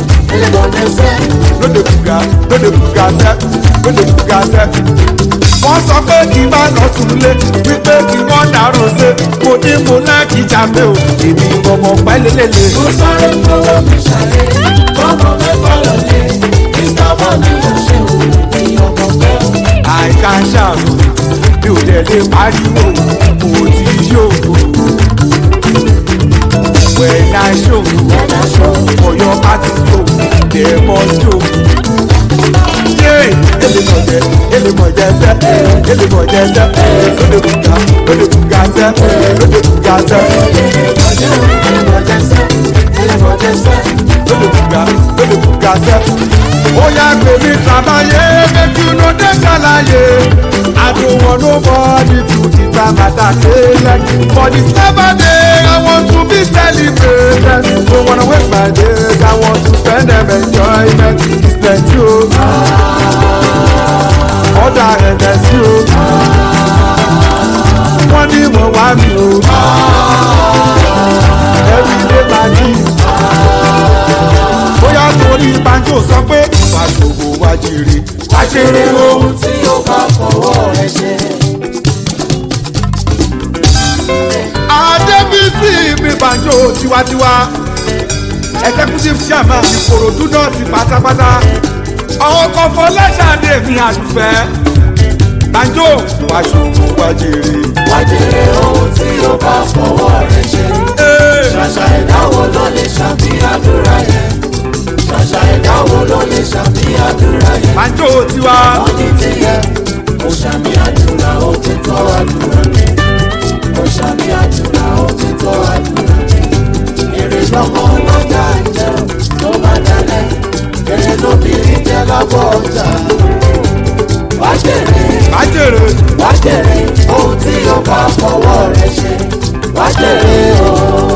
lóde buga sẹ lóde buga sẹ wọ́n sọ pé kí n bá lọ súnlé wípé kí wọ́n dàrú ṣe mo ní mo náà kí jáde o èmi ọmọ pẹ́lẹ́lẹ́lẹ́. àìká ṣàrò mi ò tẹ̀lé pariwo mo ti yóò. when i show for your party yo dem must show. Yeah, elimọ̀jẹ elimọ̀jẹ sẹ́ elimọ̀jẹ sẹ́ lóde buga lóde buga sẹ́ lóde buga sẹ́ lóde buga lóde buga sẹ́. ó yá gbèmí tàbáyé make you no dey ṣàlàyé. I don't want nobody to determine matter like for this never day I want to be celebrated. Don't wanna waste my days I want to spend them enjoyment. It's plenty o. Ọ̀dà ẹ̀dẹ̀ sí o. Wọ́n ní mo wá mi o. Everyday party. Bóyá torí banjo sọ pé ìbáṣòwò wá jèrè. Wá jèrè ohun tí ó bá fọwọ́ rẹ̀ ṣe. Adébísí mi banjo tiwantiwa. Executive chairman Ìkòròdú náà ti pátápátá. Ọkọ̀ Fọláṣadé mi àdùfẹ́. Banjo wá ṣòwò wá jèrè. Wájèrè ohun tí ó bá fọwọ́ rẹ̀ ṣe. Ee. Ṣàṣà ìdáwó ló lè ṣàbí àdúrà yẹn. Ṣàṣà ìdáwó ló lè ṣàbí àdúrà yẹn. Banjo tiwa. Wọ́n ní tiẹ̀, ó ṣàmì àdúrà ó ti tọ́ àdúrà mi. Ó ṣàmì àdúrà ó ti tọ́ àdúrà mi. Èrè lọ́mọ ọlọ́jà ń jẹ tó bá dalẹ̀. Èrè lóbìnrin jẹ lábọ̀ ọjà. Wájèrè Bájèrè. wájèrè ohun tí ó bá fọwọ́ rẹ̀ ṣe. Wájèrè o.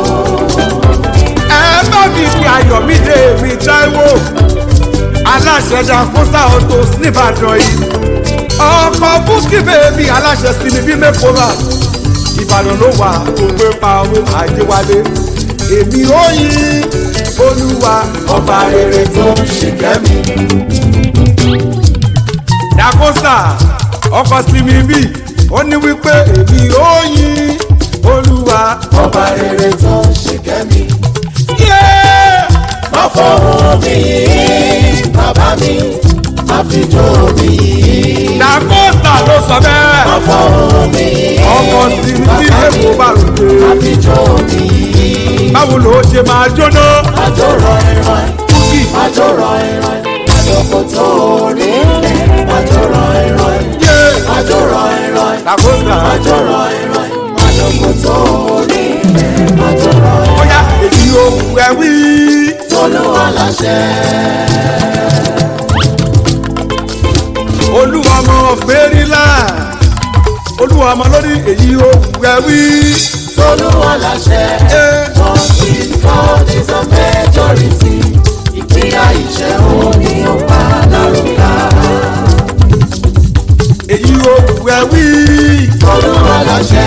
ẹ bá mi fi ayọ̀mídé mi táíwò aláṣẹ dàkúsà autos nìbàdàn yìí ọkọ̀ búkì bèbí aláṣẹ sinmi bí mẹ́kọ́lá ìbàdàn ló wà tó gbé pa owó àjẹwálé èmi ó yin olúwa ọba rere tó ń ṣìkẹ́ mi. dàkúsà ọkọ̀ sinmi bí ó ní wípé èmi ó yin olúwa ọba fọwọ́ mi yìí bàbá mi àfijọ́ mi yìí. dàkóta ló sọ bẹ́ẹ̀. fọwọ́ mi yìí ọmọ sí ní tí èkó bá ròde. àfijọ́ mi yìí. báwo ló ṣe máa jóná. àjọrọ̀ ìran àjọrọ̀ ìran àjọkò tó rí lẹ̀ àjọrọ̀ ìran yé àjọrọ̀ ìran dàkóta. àjọrọ̀ ìran àjọkò tó rí lẹ̀ àjọrọ̀ ìran bóyá èyí ò wù ẹ́ wí. tolúwa láṣẹ. olúwa ọmọ fèrèlà. olúwa ọmọ lórí èyí ò wù ẹ́ wí. tolúwa láṣẹ. yé But with God is a majority. Ìpínyà ìṣẹ́ òní ó pa lárúkà. èyí ò wù ẹ́ wí. Tolúwa láṣẹ.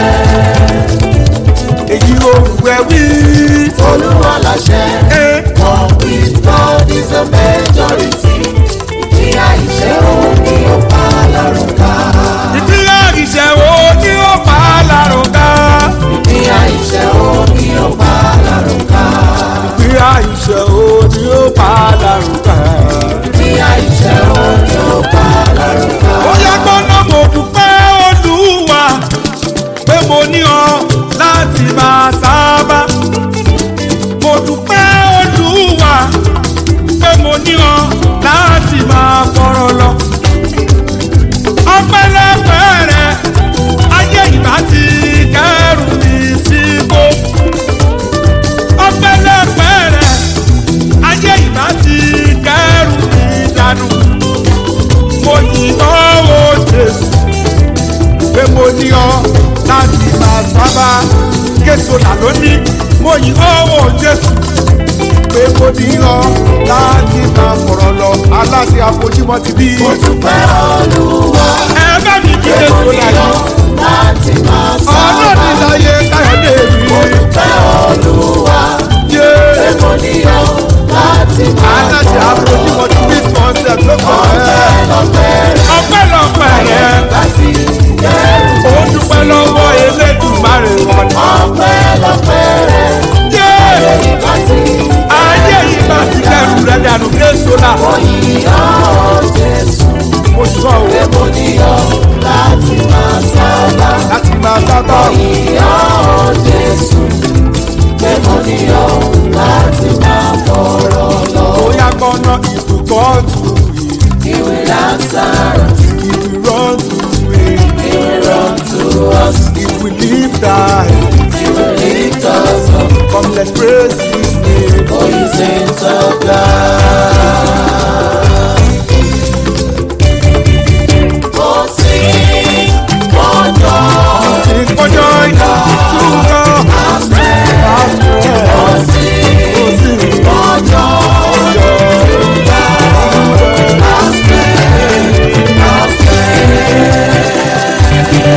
èyí ò wù ẹ́ wí. Tolúwa láṣẹ. yé But with God is a majority. Ìpínyà ìṣẹ́ òní ó pa lárúkà. ìpínlẹ̀ ìṣẹ́ wo ni ó pa á lárúgá. Ìpínyà ìṣẹ́ òní ó pa lárúkà. ìpínlẹ̀ ìṣẹ́ wo ni ó pa á lárúgá. Ìpínyà ìṣẹ́ òní ó pa lárúkà. ó yẹ gbọ́dọ̀ mo dúpẹ́ olúwa pé mo ní ọ láti máa sábà. mo dúpẹ́ olúwa pé mo ní ọ láti máa fọ̀rọ̀ lọ. ọpẹ́lọpẹ́ rẹ ayé ìbá ti kẹrù mi síbò. ọpẹ́lọpẹ́ rẹ ayé ìbá ti kẹrù mi dànù mo yìn ọ́ jésù pé mo ní ọ láti máa sábà késo là lónìí mo yìn ọ́ jésù pé mo ní ọ láti máa fọ̀rọ̀ lọ aláṣẹ àfojúmọ́ ti bí. Mo dúpẹ́ Olúwa. ẹ bá mi kí késo là yìí láti máa ọlọ́ọ̀ni sábà. láyé káyọ̀dé Mo mi. dúpẹ́ Olúwa. yé Mo níyọ̀ láti máa aláṣẹ àfojúmọ́ ti bí concept ló kọ̀ ẹ́ lọ́pẹ́ ọpẹ́lọpẹ́ rẹ láti kẹ́rù. ó dúpẹ́ lọ́wọ́ elédùnmáre wọn ni. Ọpẹ́ lọ́pẹ́ rẹ̀ yé. láti ayé yìí bá ti kẹrù rẹ dànù késo la yíyọ̀ Jésù. mo sọ o Mo níyọ̀ láti máa sábà. láti máa sábà Yíyọ̀ Jésù. Mo níyọ̀ láti máa fọ̀rọ̀ lọ. bóyá gbọ́nà ìbùkọ́ tù yìí Ìwé lásán. ìdúró tù yìí He run to us. ìwì lífà He will lift us up. come let's praise his name. For his saints of God. Oh, sing for joy. sing for joy to God Our strength. our strength. Oh, sing Oh, sing for joy. joy To God. Our strength. Our strength.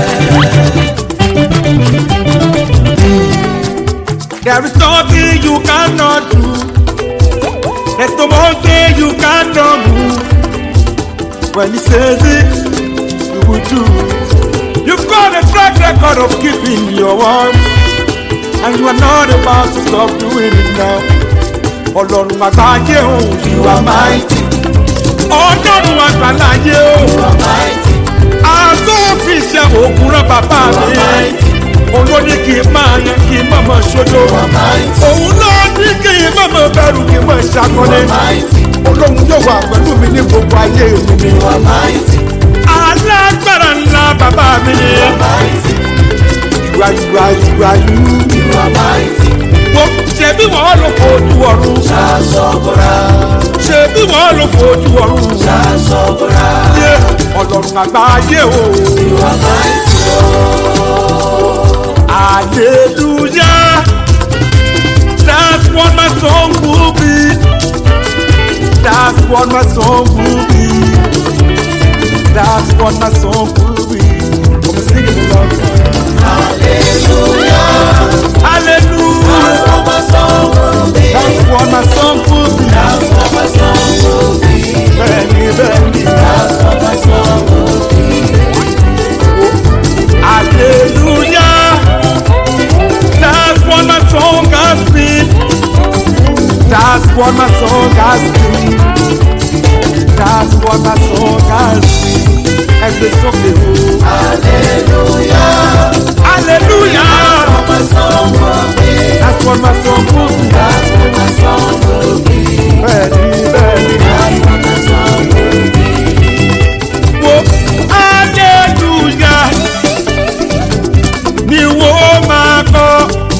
There is nothing you cannot do. There's no mountain you cannot move. When he says it, you will do it. You've got a track record of keeping your word. And you are not about to stop doing it now. Ọlọ́run àgbáyé o, you are mighty. Ọlọ́run àgbáláyé o, You are mighty. àtúnfi ṣe òògùn rán bàbá mi. Olóní kì í máa yan kì í mọ̀mọ́ ṣojo. You are mighty. Òun ló ní kì í mọ̀mọ́ bẹ̀rù kì í mọ̀ ṣàkọlé. Mighty. Olóhun yóò wà pẹ̀lú mi ní gbogbo ayé mi ni. You are mighty. Alágbára ńlá bàbá mi ni. Mighty. Ìwà ìwà ìwà yú. You are mighty. Wo ṣebí wọ́n ló fojú ọ̀run. Ṣaṣọ́bọ̀rà. Ṣebí wọ́n ló fojú ọ̀run. Ṣaṣọ́bọ̀rà. Yé ọlọ́run àgbáyé o. You are mighty. Hallelujah. That's what my song will be. That's what my song will be. That's what my song will be. I'm singing the love. Hallelujah. Hallelujah. That's what my song will be. That's what my song will be. That's what my song will be. Benny, Benny. That's what my song will be. Hallelujah. That's what my song has been. That's what my song has been. That's what my song has been. Ẹgbẹ́ sókè o. hallelujah. Hallelujah. My song will be. That's what my song will be. That's what my song will be. Bẹ́ẹ̀ni bẹ́ẹ̀ni. That's what my song will be. Wo hallelujah ni wo máa kọ́.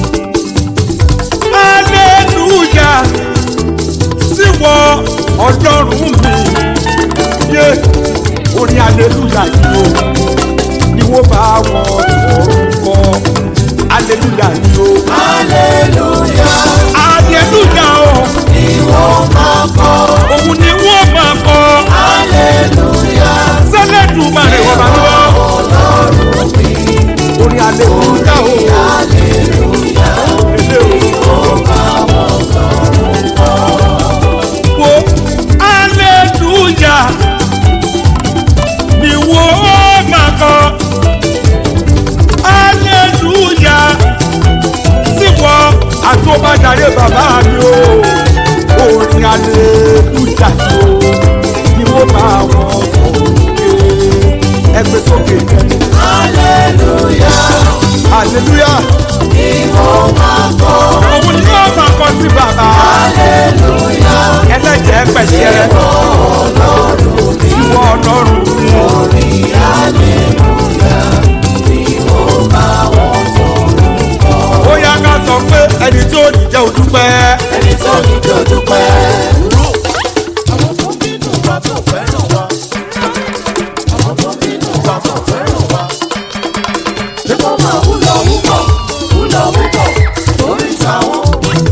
Hallelujah síwọ ọlọ́run mi. Yé orin hallelujah ni o ni wo bá wọn orúkọ. Hallelujah ni o. hallelujah. Hallelujah o. Ìwọ máa kọ́. Òun ni wọ́n máa kọ́. hallelujah. Sẹ́lẹ̀dùn máa rẹ̀ wọ́n bá lọ. Ọlọ́run mi. Orin hallelujah o. hallelujah. Ilé o. wo aleluya ni wo máa kọ aleluya síwọ àtúbàjáde bàbá mi o orin aleluya ni o ni wo bá wọn kọ ẹgbẹ sókè hallelujah. aleluya Ìwọ máa kọ́. òun ni wọn máa kọ sí bàbá hallelujah. ẹlẹ́jẹ̀ pẹ̀sẹ̀ Ọlọ́run mi. ìwọ ọlọ́run mi. Orin hallelujah. Ìwọ máa wọ́n sọ̀rọ̀. ó yá ká sọ pé ẹni tí ó ní jẹ́ òdúpẹ́. Ẹni tó ní kí o dúpẹ́. Àwọn tó bínú wa tó fẹ́ràn wa. Àwọn tó bínú wa tó fẹ́ràn wa. Ṣé kó máa wúlò wúkọ̀? Wúlò wúkọ̀. Torí táwọn.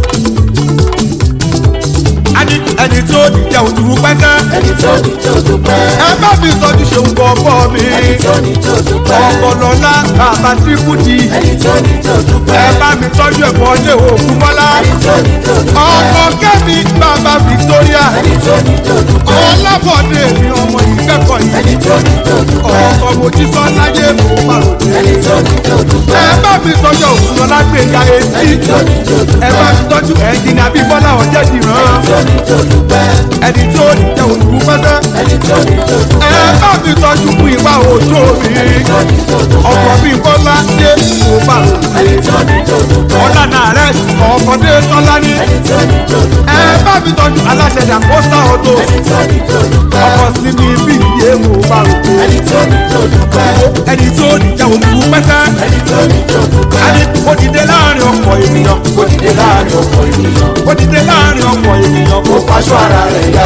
ẹni ẹni tí ó ní jẹ́ òdúpẹ́ sẹ́. Ẹni tó ní kí o dúpẹ́. ẹ bá mi sọ ní ṣeun kọ ọkọ mi. Ẹni tó ní kí o dúpẹ́. ọkọlọlá bàbá tírípùtì. Ẹni tó ní kí o dúpẹ́. ẹ bá mi tọ́jú ẹ̀kọ́ ṣe òkú mọ́lá. Ẹni tó ní kí o dúpẹ́. ọkọ kẹ́mi bàbá victoria. Ẹni tó ní kí o dúpẹ́. ọlábọ̀dé mi ọmọ ìkẹ́kọ̀ọ́ Ẹni yìí. tó ní kí o dúpẹ́. ọkọ mojísọ́ láyé mò ń pàrọ̀. Ẹni tó ní kí o dúpẹ́. ẹ bá mi tọ́jú òkú lọ́lá gbẹ̀yà etí. Ẹni tó ní kí o dúpẹ́. ẹ bá mi tọ́jú ẹ̀jìnà bíbọ́lá ọ̀jẹ̀ dìran. Ẹni tó ní kí o dúpẹ́. ẹni tí ó ní jẹ́ òdúpẹ́ sẹ́. Ẹni tó ní kí o dúpẹ́. ẹ bá mi tọ́jú fún ìwà òjò mi. Ẹni tó ní kí o dúpẹ́. ọkọ̀ bíi bọ́lá dé kò bá Ẹni tó ní kí o dúpẹ́. ọ̀là náà rẹ̀ ọkọ̀ dé tọ́lá ní. Ẹni tó ní kí o dúpẹ́. ẹ bá mi tọ́jú aláṣẹ ìdàkóso ọ̀dọ́ Ẹni tó ní kí o dúpẹ́. ọkọ̀ sí mi bí iye kò bá Ẹni tó ní kí o dúpẹ́. ẹni tí ó ní jẹ́ òkú pẹ́sẹ́. Ẹni tó ní kí o dúpẹ́. ẹni ó dìde láàrin ọkọ̀ ènìyàn Ó dìde láàrin ọ̀pọ̀ ènìyàn. ó dìde láàrin ọkọ̀ ènìyàn kò Ó faṣọ ara rẹ̀ yá.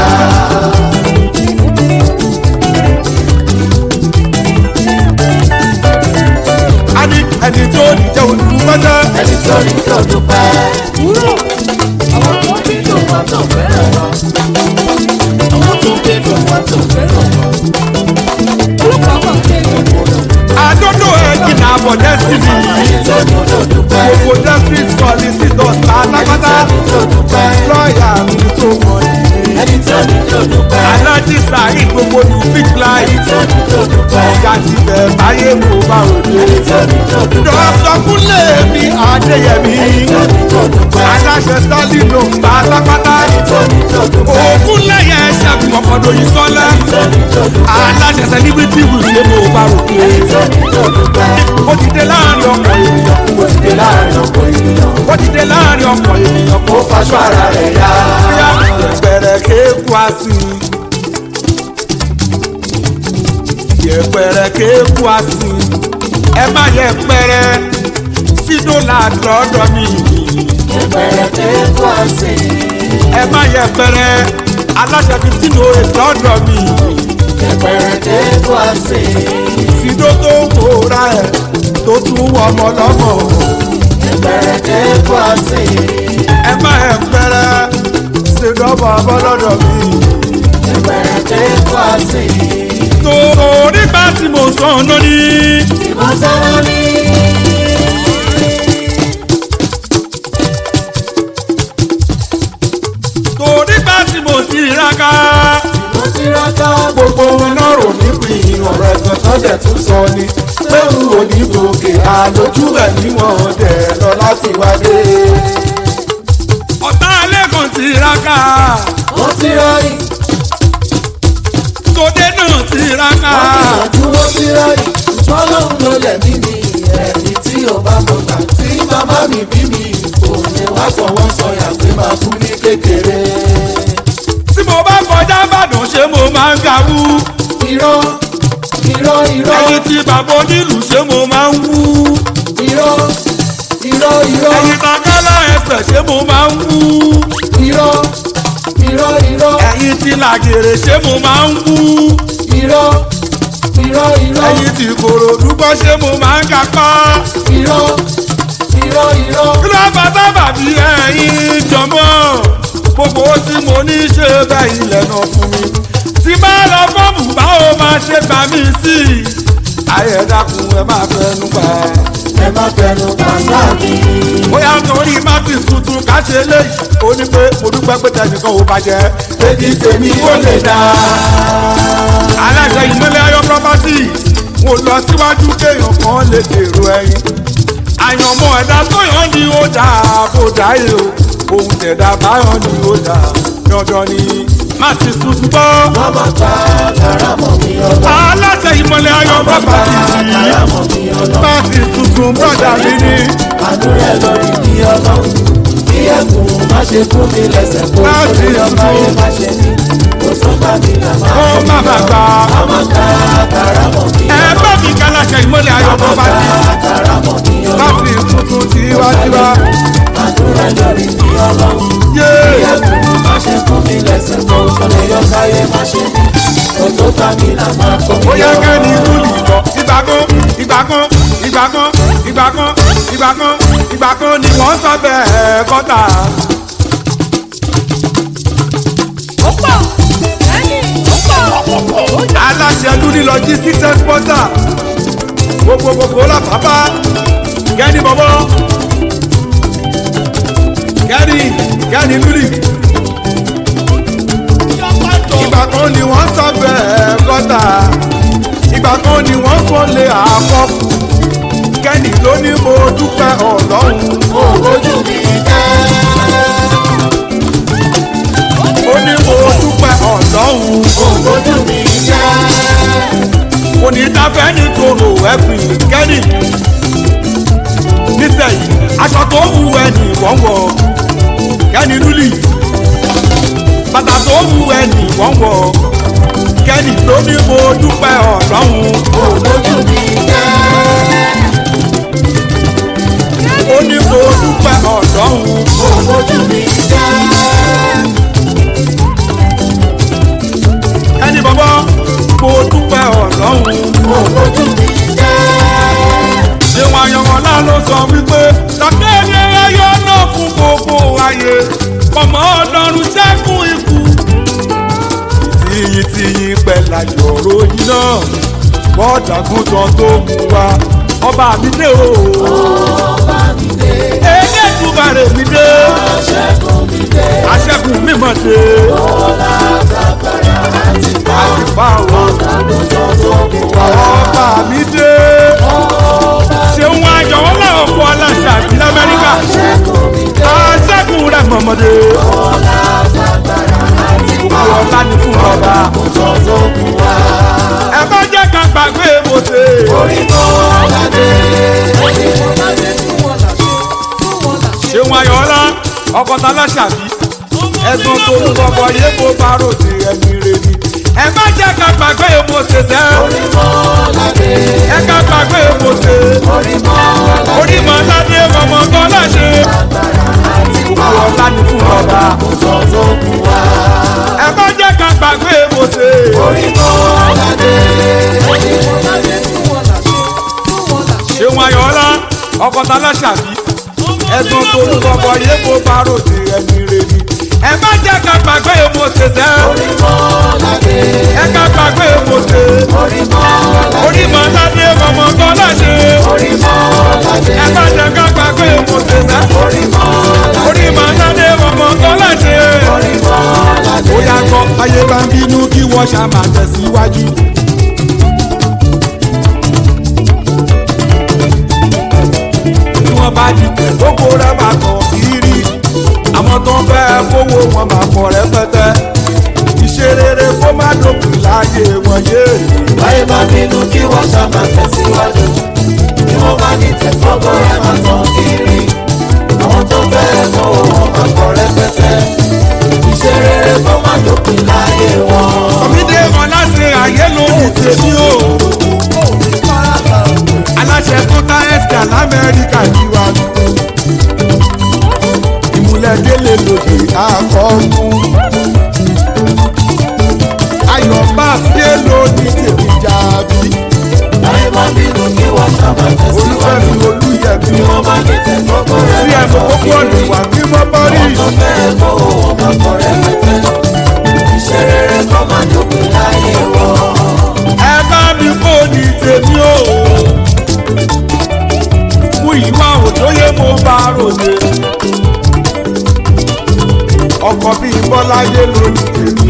ẹni ẹni tí ó ní jẹ́ òkú pẹ́sẹ́. Ẹni tó ní kí o dúpẹ́. Wúrò. Àwọn tó bí dùn wọn tó fẹ́ràn wọn. Àwọn tó bí dùn wọn tó fẹ́ràn wọn. Orúkọ àwọn kéèyàn kò lọ. àdódò ẹ̀jìn náà bọ̀ dẹ́sìnì. Ẹni tó ní kí o dúpẹ́. gbogbo dẹ́sìnì sọ̀lì sí dọ̀tà pátápátá. Ẹni tó ní kí o dúpẹ́. lọ́ọ̀yà mi tó mọ̀ yìí. Ẹni tó ní kí o dúpẹ́. alájí sàáyí gbogbo ní fitline. Ẹni tó ní kí o dúpẹ́. ọ̀gá ti bẹ̀ báyé mo bá òde. Ẹni tó ní kí o dúpẹ́. dọ́kítọ̀ kúnlẹ̀ mi adéyẹmí. Ẹni tó ní kí o dúpẹ́. aláṣẹ sọ́ọ́lì ló ń pátápátá. Ẹni tó ní kí o dúpẹ́. òkun lẹ́yẹ ṣẹ́gun ọ̀pọ̀dọ̀ yìí sọ́lá. Ẹni tó ní kí o dúpẹ́. aláṣẹ sẹ́líbítì wùsùn mo bá òde. Ẹni tó ní kí o dúpẹ́. ó ti dé láàrin ọkọ̀ ènìyàn. Ó dìde láàrin ọ̀pọ̀ ènìyàn. ó ti dé láàrin ọkọ̀ ènìyàn. Ó faṣọ ara rẹ̀ yá. bóyá yẹpẹrẹ kéku àsì. yẹpẹrẹ kéku àsì. ẹ má yẹpẹrẹ sínú làdọ́dọ̀ mi. Ìbẹ̀rẹ̀ pé kó a sè. ẹ má yẹpẹrẹ aláṣẹ fifteen oh eight lọ́dọ̀ mi. Ìbẹ̀rẹ̀ pé kó a sè. sínú tó ń wòra ẹ̀ tó tún wọ ọmọ lọ́mọ. Ìbẹ̀rẹ̀ pé kó a sè. ẹ má yẹpẹrẹ sínú ọmọ ọmọ lọ́dọ̀ mi. Ìbẹ̀rẹ̀ pé kó a sè. torí bá tí mo sọ ọ́nà ní. Ìbọn sọ́wọ́ ní. torí bá tí mo ti raka. Mo ti rákà gbogbo wọn náà rò nípìn ọ̀rọ̀ ẹ̀gbọ́n tó dẹ̀ tún sọ ni. pẹ̀lú onígbòkè àlòjù ẹ̀ níwọ̀n dẹ̀ lọ láti wádé. ọ̀tá alẹ́ kan tiraka ó ti ráyè sóde náà tiraka ìyànjú ó ti ráyè ṣùgbọ́n lòun ló lẹ̀ mí mi ẹ̀mí tí ò bá mọ̀ gbà tí màmá mi bí mi kò lè wá fọwọ́ sọyà pé máa kú ní kékeré. tí mo bá kọjá ìbàdàn ṣé mo máa ń gawú irọ́ irọ́ irọ́ ẹyin tí bàbá onílù ṣé mo máa ń wú irọ́ irọ́ irọ́ ẹyin takálá ẹsẹ̀ ṣé mo máa ń wú irọ́ irọ́ irọ́ ẹyin tí làgèrè ṣé mo máa ń wú irọ́ irọ́ irọ́ ẹyin tí kòròdú gbọ́ ṣé mo máa ń kápá irọ́ irọ́ irọ́ kí ló bá sábà bí ẹyin jọmọ gbogbo ohun tí mo ní ṣe bẹ́ẹ̀ ilẹ̀ náà fún mi tí bá lọ fọ́ọ̀mù báwo máa ṣe gbà mí sí i ayé dákun ẹ máa fẹnu gbà ẹ má fẹnu pàṣẹ mi. bóyá torí martin tuntun ká ṣe léyìí ó ní pé mo dúpẹ́ pé tẹnìkan ò bàjẹ́ Èdè tèmi ó lè dá. aláṣẹ ìmọ̀lẹ̀ ayọ̀ property mo lọ síwájú kéèyàn kan lè dèrò ẹyin àyànmọ́ ẹ̀dá tó yàn ní ó dáa bó dáyé o ohun tẹ̀dá báyọ̀ ní ó dáa dandan ni martin tuntun gbọ́ Wọ́n máa gba karamọ̀ mi ọlọ́. aláṣẹ ìmọ̀lẹ̀ ayọ̀ property Karamọ̀ mi ọlọ́. martin tuntun brọ́dà mi ní Àánú rẹ̀ lórí mi ọlọ́. Bí ẹ̀kún má ṣe fún mi lẹ́sẹ̀ kó Láti sórí ọba ìlú. yẹn má ṣe ní. Kò tó bá mi là máa ó má bàgbà Wọ́n máa gba karamọ̀ mi ẹ ọlọ́. bá mi ká aláṣẹ ìmọ̀lẹ̀ ayọ̀ property Karamọ̀ mi ọlọ́. martin tuntun tiwantiwa Àánú rẹ̀ lórí mi ọlọ́. Bí yéé. ẹ̀kún má ṣe fún mi lẹ́sẹ̀ kó sórí ọba yẹn má ṣe ní. Kò tó bá mi là máa kọ́ mi bóyá ọlọ́. kẹ́ni ìlú nìbọn ìgbà kan ìgbà kan ìgbà kan ìgbà kan ìgbà kan ìgbà kan ni wọ́n sọ bẹ́ẹ̀ kọ́tà. aláṣẹ lúni logistics exporter gbogbo gbogbo la bàbá kẹ́ni bọ̀bọ̀ kẹ́ni kẹ́ni lúni. ìgbà kan ni wọ́n sọ bẹ́ẹ̀ kọ́tà ìgbà kan ni wọ́n fọ́lé àkọ́kù kẹ́ni ló ní mo dúpẹ́ ọlọ́run Ojú mi jẹ́. ó ní mo dúpẹ́ ọlọ́run Ojú mi jẹ́. kò ní dáfẹ́ ní tòrò ẹ̀pìn kẹ́ni nísẹ̀yìn aṣọ tó wù ẹni wọ́n wọ̀ kẹ́ni lúlì bàtà tó wù ẹni wọ́n wọ̀ kẹ́ni ló ní mo dúpẹ́ ọlọ́run Ojú mi jẹ́. ó ní mo dúpẹ́ ọlọ́run. Ojú mi jẹ́. ẹni bọ́bọ́ mo dúpẹ́ ọlọ́run. Ojú mi jẹ́. ṣéwọn ayọ̀mọ̀lá ló sọ wípé sàkéde ẹyọ náà fún gbogbo ayé ọmọ ọlọ́run ṣẹ́kùn ikú. tìyìn tìyìn pẹ̀lá yọ̀rọ̀ yìí náà bọ́ọ̀dàgùn tán tó mú wa ọba mi dé o. Ọba mi dé. elédùmarè mi dé Aṣẹ́gun mi dé. aṣẹ́gun mímọ́ dé Ọlá àtàkàrà àti bá. àti bá o. Àgùntàn tó kù wá. ọba mi dé ṣéwọn ayọ̀mọ̀lá ọkọ̀ aláṣà àbí lamẹ́ríkà. Aṣẹ́gun mi dé. aṣẹ́gun rẹ̀ mọ̀mọ́dé. Ọlá àtàkàrà àti bá. gbogbo ọlá ni fún ọba. Àgùntàn tó kù wá. ẹ bá jẹ́ ká gbàgbé mo ṣe. Orí kọ́ ládé. Orí kọ́ ládé fún wọn làṣẹ. Fún wọn làṣẹ. ṣéun ayọ̀ọ́lá ọkọ̀tà aláṣàbí. ẹ̀gbọ́n tó ń bọ̀bọ̀ yé kó bá ròde ẹ̀mí rẹ̀ ni. ẹ bá jẹ́ ká gbàgbé mo ṣe sẹ́. Orí kọ́ ládé. ẹ ká gbàgbé mo ṣe. Orí kọ́ ládé. orí mọ̀ ládé ọmọ kan láṣẹ. gbogbo ọlá ni fún ọba. Àgùntàn tó kù wá. ẹ bá jẹ́ ká gbàgbé mo ṣe. Orí kọ́ ládé. Orí kọ́ ládé fún wọn làṣẹ. Fún wọn làṣẹ. ṣéun ayọ̀ọ́lá ọkọ̀tà aláṣàbí. ẹ̀gbọ́n tó ń bọ̀bọ̀ yé kó bá ròde ẹ̀mí rẹ̀ ni. ẹ bá jẹ́ ká gbàgbé mo ṣe sẹ́. Orí kọ́ ládé. ẹ ká gbàgbé mo ṣe. Orí kọ́ ládé. orí mọ̀ ládé ọmọ kan láṣẹ. Orí kọ́ ládé. ẹ bá jẹ́ ká gbàgbé mo ṣe sẹ́. Orí kọ́ ládé. orí mọ̀ ládé ọmọ kan láṣẹ. Orí kọ́ ládé. ó yà gbọ́ ayé bá ń bínú kí wọ́n ṣá máa tẹ̀síwájú. bí wọ́n bá dìtẹ̀ gbogbo rẹ̀ máa kàn kiri àwọn tó ń fẹ́ kówó wọn máa pọ̀ rẹpẹtẹ iṣẹ́ rere kó má dókun láyé wọn yé báyé bá bínú kí wọ́n ṣá máa tẹ̀síwájú bí wọ́n bá ní tẹ̀kọ́gbọ́ ẹ̀ máa tán kiri àwọn tó fẹ́ mọ́ wọn máa pọ̀ rẹpẹtẹ iṣẹ́ rere kó má dópin láyé wọn. kọ̀mídé wọn láti ayé lórí tèmi o aláṣẹ tó tá ẹ̀sìkà lamẹ́ríkà ní wa ìmúlẹ̀délé lòdì àkọ́kù ayọ̀ bá dé lórí tèmi jàbí báyé bá bínú kí wọ́n ṣá máa tẹ̀síwájú olùfẹ́mi olùyẹ̀mí bí wọ́n bá ní tẹ̀kọ́gbọ́ ẹ̀ sí máa ẹ̀sùn tán kókó ọ̀nà kiri ìwà mímọ́ bọ́rí àwọn tó fẹ́ mọ́ wọn máa pọ̀ rẹpẹtẹ iṣẹ́ rere kó má dópin láyé wọn. ẹ bá mi kó ní tèmi o mú ìwà òjòyè mo bá ròde ọkọ̀ bíi bọ́láyé lórí tèmi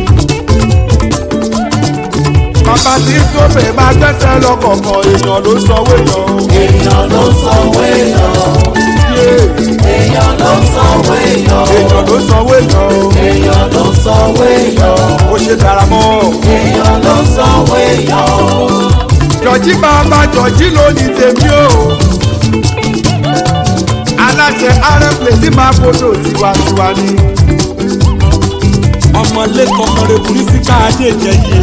bàbá tí sóbè máa gbẹ́sẹ̀ lọ́kọ̀ọ̀kan èèyàn ló sanwó èèyàn o. èèyàn ló sanwó èèyàn Yé, èèyàn ló sanwó èèyàn èèyàn ló sanwó èèyàn o. èèyàn ló sanwó èèyàn ó ṣe dára mọ́ èèyàn ló sanwó èèyàn jọ̀jí bàbá jọ̀jí lónìí tèmi o. aláṣẹ arẹ́pẹ̀ tí máa gbọdọ̀ tiwantiwa ni. ọmọlẹ́kọ̀ọ́ kọrin purísíkà adéjẹyẹ.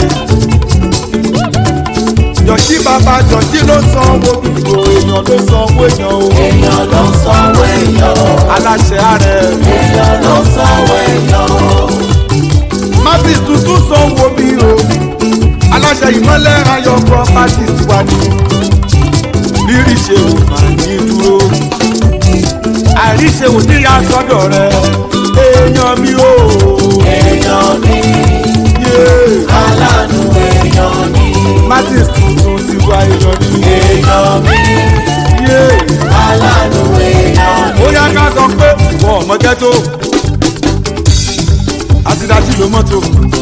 jọ̀jí bàbá jọ̀jí ló sanwó gbogbo èèyàn ló sanwó èèyàn o. èèyàn ló sanwó èèyàn aláṣẹ arẹ. èèyàn ló sanwó èèyàn mábì tuntun sanwó mi o. aláṣẹ ìmọ̀lẹ́ ayọ̀ properties wà ní. rírì ṣe ò máa ní dúró. àìríṣe ò ní ya sọ́dọ̀ rẹ. èèyàn mi o. èèyàn ní yé aláàánú èèyàn ní martins tuntun ti wá èèyàn ní. èèyàn ní yé aláàánú èèyàn ní ó yá ká sọ pé wọn ò mọ ghetto. àti dájú ló mọ́tò.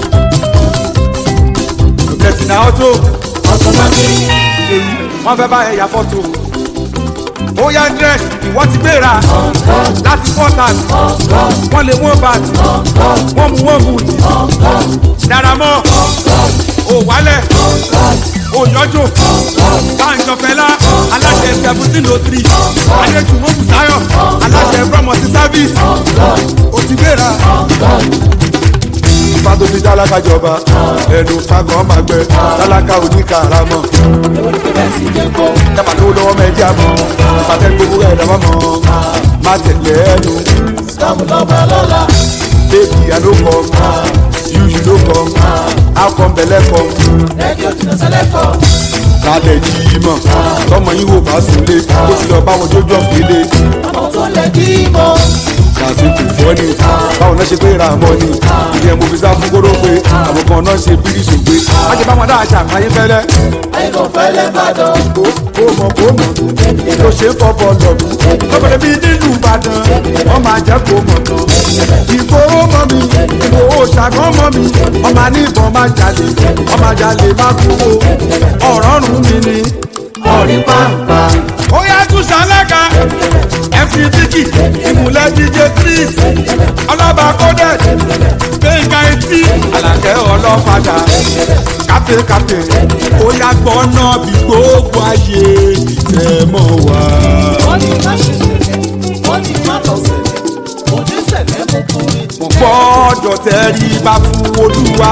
òkèsì náà ọ́tò. ọ̀tọ̀mọ́tì èyí wọ́n fẹ́ bá ẹ̀yà fọ́tò. ó yá drẹ́ ìwọ́ ti gbéra láti pọ́tàsì wọ́n lè wọ́n bàtì wọ́n mú wọ́n bùtì dára mọ́ ò wálẹ̀ ò yọjò báńjọ fẹlá aláṣẹ seventeen oh three adéjúmọ́ bùsáyọ̀ aláṣẹ promote service ó ti gbéra bá tó fi tálákà jọba ẹnu fagbọn máa gbẹ tálákà oníkàràmọ dábàá lówó lọ́wọ́ mẹ́jì àmọ́ pàtẹ́ gbogbo ẹ̀ lọ́wọ́ mọ́ má tẹ̀lé ẹnu sàmù lọ́ba lọ́la baby i no come you you no come how come belle come rédíò jìnnà sẹ́lẹ̀kọ̀ kálẹ̀ jí mọ̀ tọmọ yín wò bá súnlé ó ti lọ báwọn jójó ọ̀gbélé àwọn tó lè dí mọ́ lásìkò fọ́ni báwọn náà ṣe pé ra mọ́ ni ìyẹn mo fi sá fún kóró pé àwọn kan náà ṣe bírí ṣògbé má ṣe báwọn dáa ṣàmáyé fẹ́lẹ́. àyìnbó fẹ́lẹ́ bàdàn kó kó mọ̀ kó mọ̀ ló ṣe fọ́bọ̀ lọ́dún lọ́bẹ̀rẹ̀ bíi nílùú ìbàdàn wọ́n máa jẹ́ kó mọ̀ tán ìgboro mọ́ mi ìgboro ṣàgán mọ́ mi ọmọ ní ìbọn máa jalè ọmọ jalè má kówó ọ̀rọ̀ rùn mí ni. orí pàǹpà ó yá tún ṣàlẹ́ka ẹ̀fì tíkì ìmùlẹ̀ díje tris ọlọ́ba kódẹ̀ gbẹ̀ngà etí àlàkẹ́ ọlọ́fadà kápẹ́kápẹ́ ó yá gbọ́nà bí gbogbo ayé ìtẹ́ mọ́ wá. wọ́n ní má ṣe sẹ̀lẹ̀ wọ́n ní má lọ sẹ̀lẹ̀ òní sẹ̀lẹ̀ mú kúrin mo gbọ́dọ̀ tẹríba fún olúwa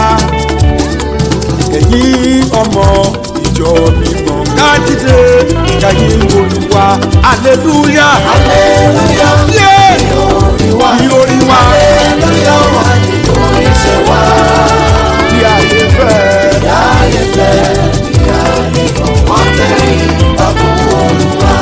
ẹ̀yin ọmọ ìjọ mímọ́ kájídé kẹ́yìn olúwa aleluya aleluya yé orí wa ìròrí wa aleluya wà ní orí ṣe wá tí ayé fẹ́. láyé fẹ́ ìyá nìkan wọ́n tẹ̀lé ìgbà fún olúwa.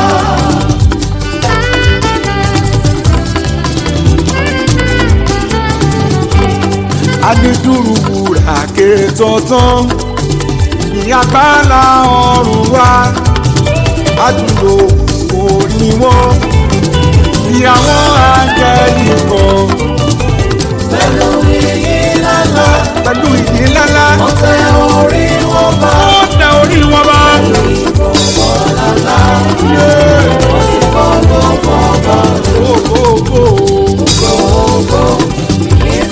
adiduru wúrà ké tọ̀tàn ní agbára ọ̀run wa adúlò orí wọn tí àwọn àjẹyìn kan pẹ̀lú iyì lálá pẹ̀lú ìdí ńláńlá wọ́n tẹ orí wọn bá ó tẹ orí wọn bá. ìbọ̀wọ̀ lálá Yé! wọ́n sì fọwọ́ fọwọ́ Ó, ó, ó. gbogbo ìyìn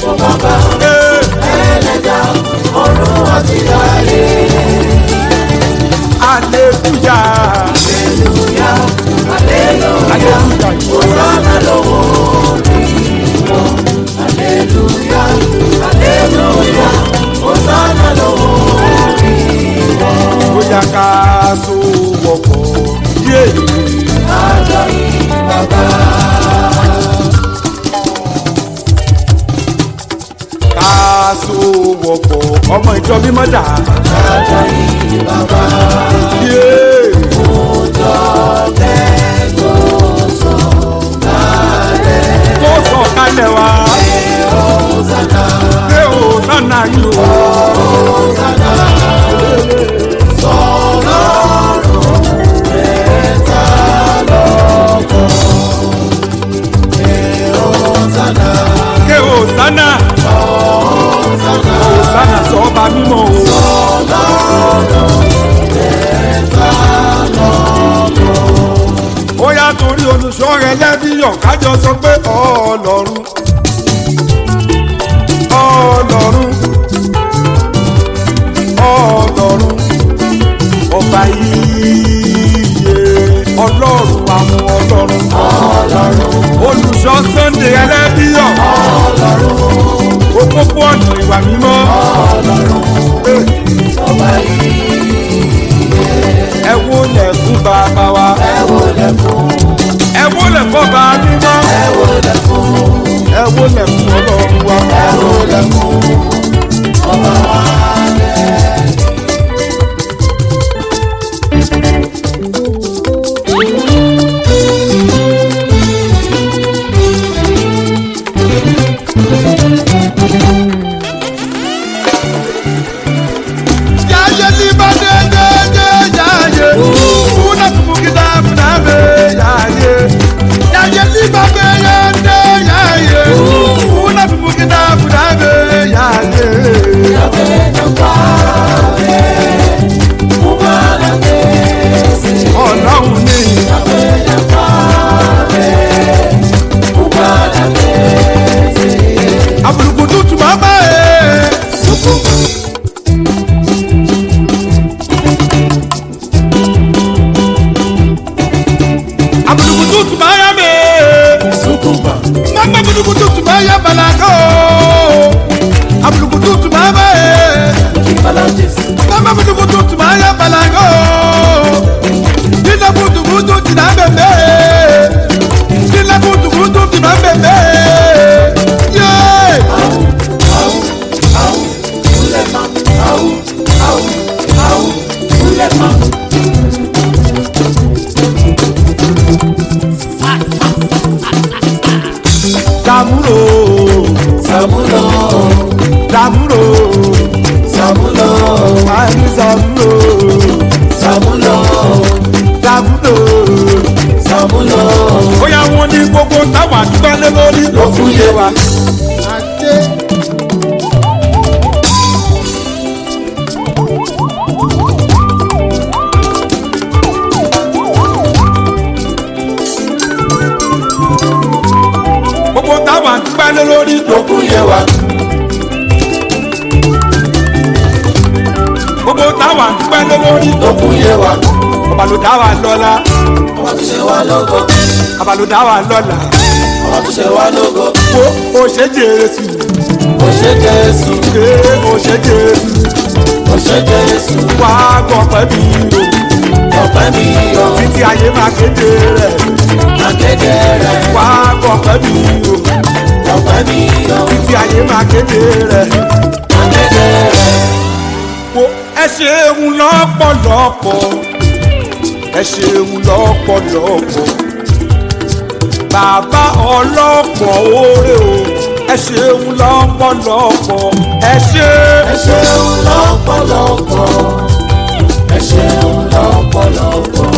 ọmọ ìjọ mímọ́ dà. kájọ yìí bàbá. Yeah. Òjò tẹ́ tó sọ kálẹ̀. tó sọ kalẹ̀ wá. Hosanna, pé o nánà yìí o. Hosanna, sọlọ́run mẹ́ta lọ́kàn. Hosanna, ké o sánà. Hosanna, o sánà sọ ọba mímọ́ o. sọlọ́run mẹ́ta lọ́kàn. ó yá torí olùṣọ́ rẹ lẹ́bíyàn kájọ sọ pé ọlọ́run ọlọ́run ọlọ́run ọba yíyẹ ọlọ́run àwọn ọlọ́run olùṣọ́ sunday ẹlẹ́bíyàn òpópó ọ̀nà ìwà mímọ́ Ọba yìí ẹ wo lẹ̀ fún bàbá wa ẹ wò lẹ̀ fún, ẹ wo lẹ̀ fún ọba mímọ́ ẹ wò lẹ̀ fún, ẹ wo lẹ̀ fún ọlọ́run wa. ẹ wò lẹ̀ fún. Ọba wa Yaye liba de de de yaye. Una kumukida munabe yaye. Yaye liba de ye de yaye. Una kumukida munabe yaye. Ọlọ́run ni abulukutu tuma bá e. Abulukutu tuma ya me. Mama abulukutu tuma ya balako. Abulukutu tuma bá e. Mama abulukutu tuma ya balako. Nina kutu kutu tina bebe. Nina kutu kutu tina bebe. Yeah. Damuro, Sàmúlò, Damuro, Sàmúlò, Mari Damuro, Sàmúlò, Damuro. Sàmúlò. Bóyá wọn ní gbogbo táwọn àdúgbò lé lórí ló fún yé wa. Gbogbo táwọn àdúgbò lé lórí ló Lókun yé wa, gbogbo táwọn àdúgbò lé lórí ló lókun yé wa, ọba ló dá wa lọ́la ọba tó ṣe wá lógo, ọba ló dá wa lọ́la ọba tó ṣe wá lógo, wo o ṣe jésù ó ṣe Jésù, ṣe o ṣe jésù ó ṣe Jésù, wá gbọ̀pẹ́ mi o ọpẹ́ mi yọ, títí ayé máa kéde rẹ̀ akéde rẹ̀, wá gbọ̀pẹ́ mi o ọpẹ́ mi yọ, títí ayé máa kéde rẹ̀ akéde rẹ̀, wo ẹ ṣeun lọ́pọ̀lọpọ̀ ẹ ṣeun lọ́pọ̀lọpọ̀ bàbá ọlọ́pọ̀ oore o ẹ ṣeun lọ́pọ̀lọpọ̀ ẹ ṣe. ẹ ṣeun lọ́pọ̀lọpọ̀, ẹ ṣeun lọ́pọ̀lọpọ̀,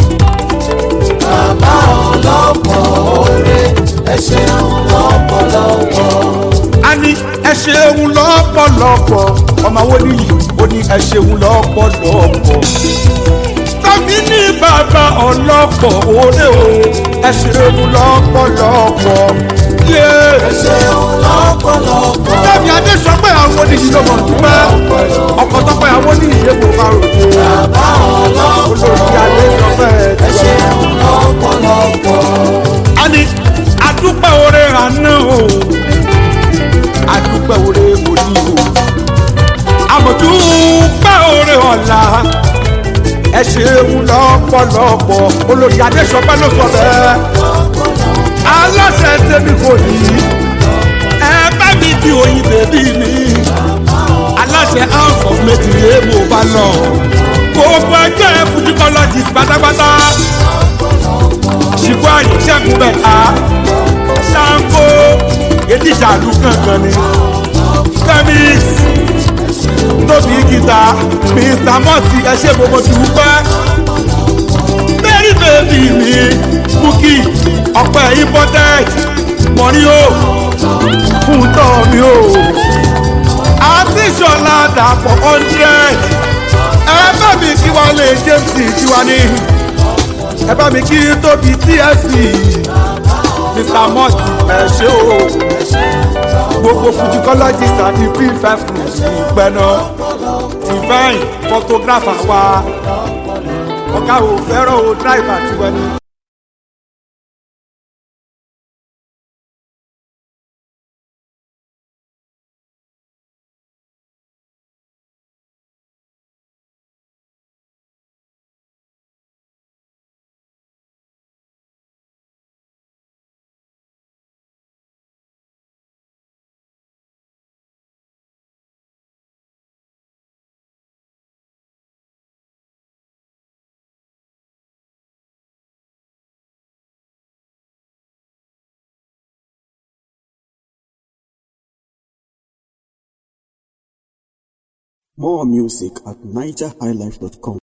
bàbá ọlọ́pọ̀ oore, ẹ ṣeun lọ́pọ̀lọpọ̀. a ní ẹ ṣeun lọ́pọ̀lọpọ̀ ọmọ wo ni yìí ó ní ẹ ṣeun lọ́pọ̀lọpọ̀ tàbí ní bàbá ọlọ́pọ̀ oore o ẹ ṣeun lọ́pọ̀lọpọ̀ yé ẹ ṣeun lọ́pọ̀lọpọ̀. tàbí adé sọ pé àwọn oníyìí ló mọ̀ dúpẹ́ ọkọ̀ tó pé àwọn oníyìí yé kò bá ròde Bàbá olórí adé sọ ọlọ́pọ̀ bẹ́ẹ̀ ẹ ṣeun lọ́pọ̀lọpọ̀. a ní adúpẹ́ oore àná o adúpẹ́ oore òní o àmọ̀dúpẹ́ oore ọ̀la ẹ ṣeun lọ́pọ̀lọpọ̀ olórí adéṣọpẹ́ ló sọ bẹ́ẹ̀ aláṣẹ tèmi kò ní ẹ bá mi di oyin bèbí mi aláṣẹ pátápátá ṣìkú àyè ṣẹ́gun bẹ̀ta ṣáńkó èdìjàdù kankan ni femix tóbi gita mr mọ́tì ẹ ṣe gbogbo dùpẹ́ mary baby mi bukki ọ̀pẹ important mọ̀rí o fún tọ́ mi o àti ìṣọ̀lá dàpọ̀ hundred ẹ bá mi kí wọ́n lè james tiwa ní ẹ bá mi kí tóbi tsc mr mott ẹ ṣe o gbogbo fujicologist àti p5 ìpẹ́nà divine photographer wa ọ̀gá ò fẹ́ràn o driver tiwọn ni. More music at nigerhighlife.com.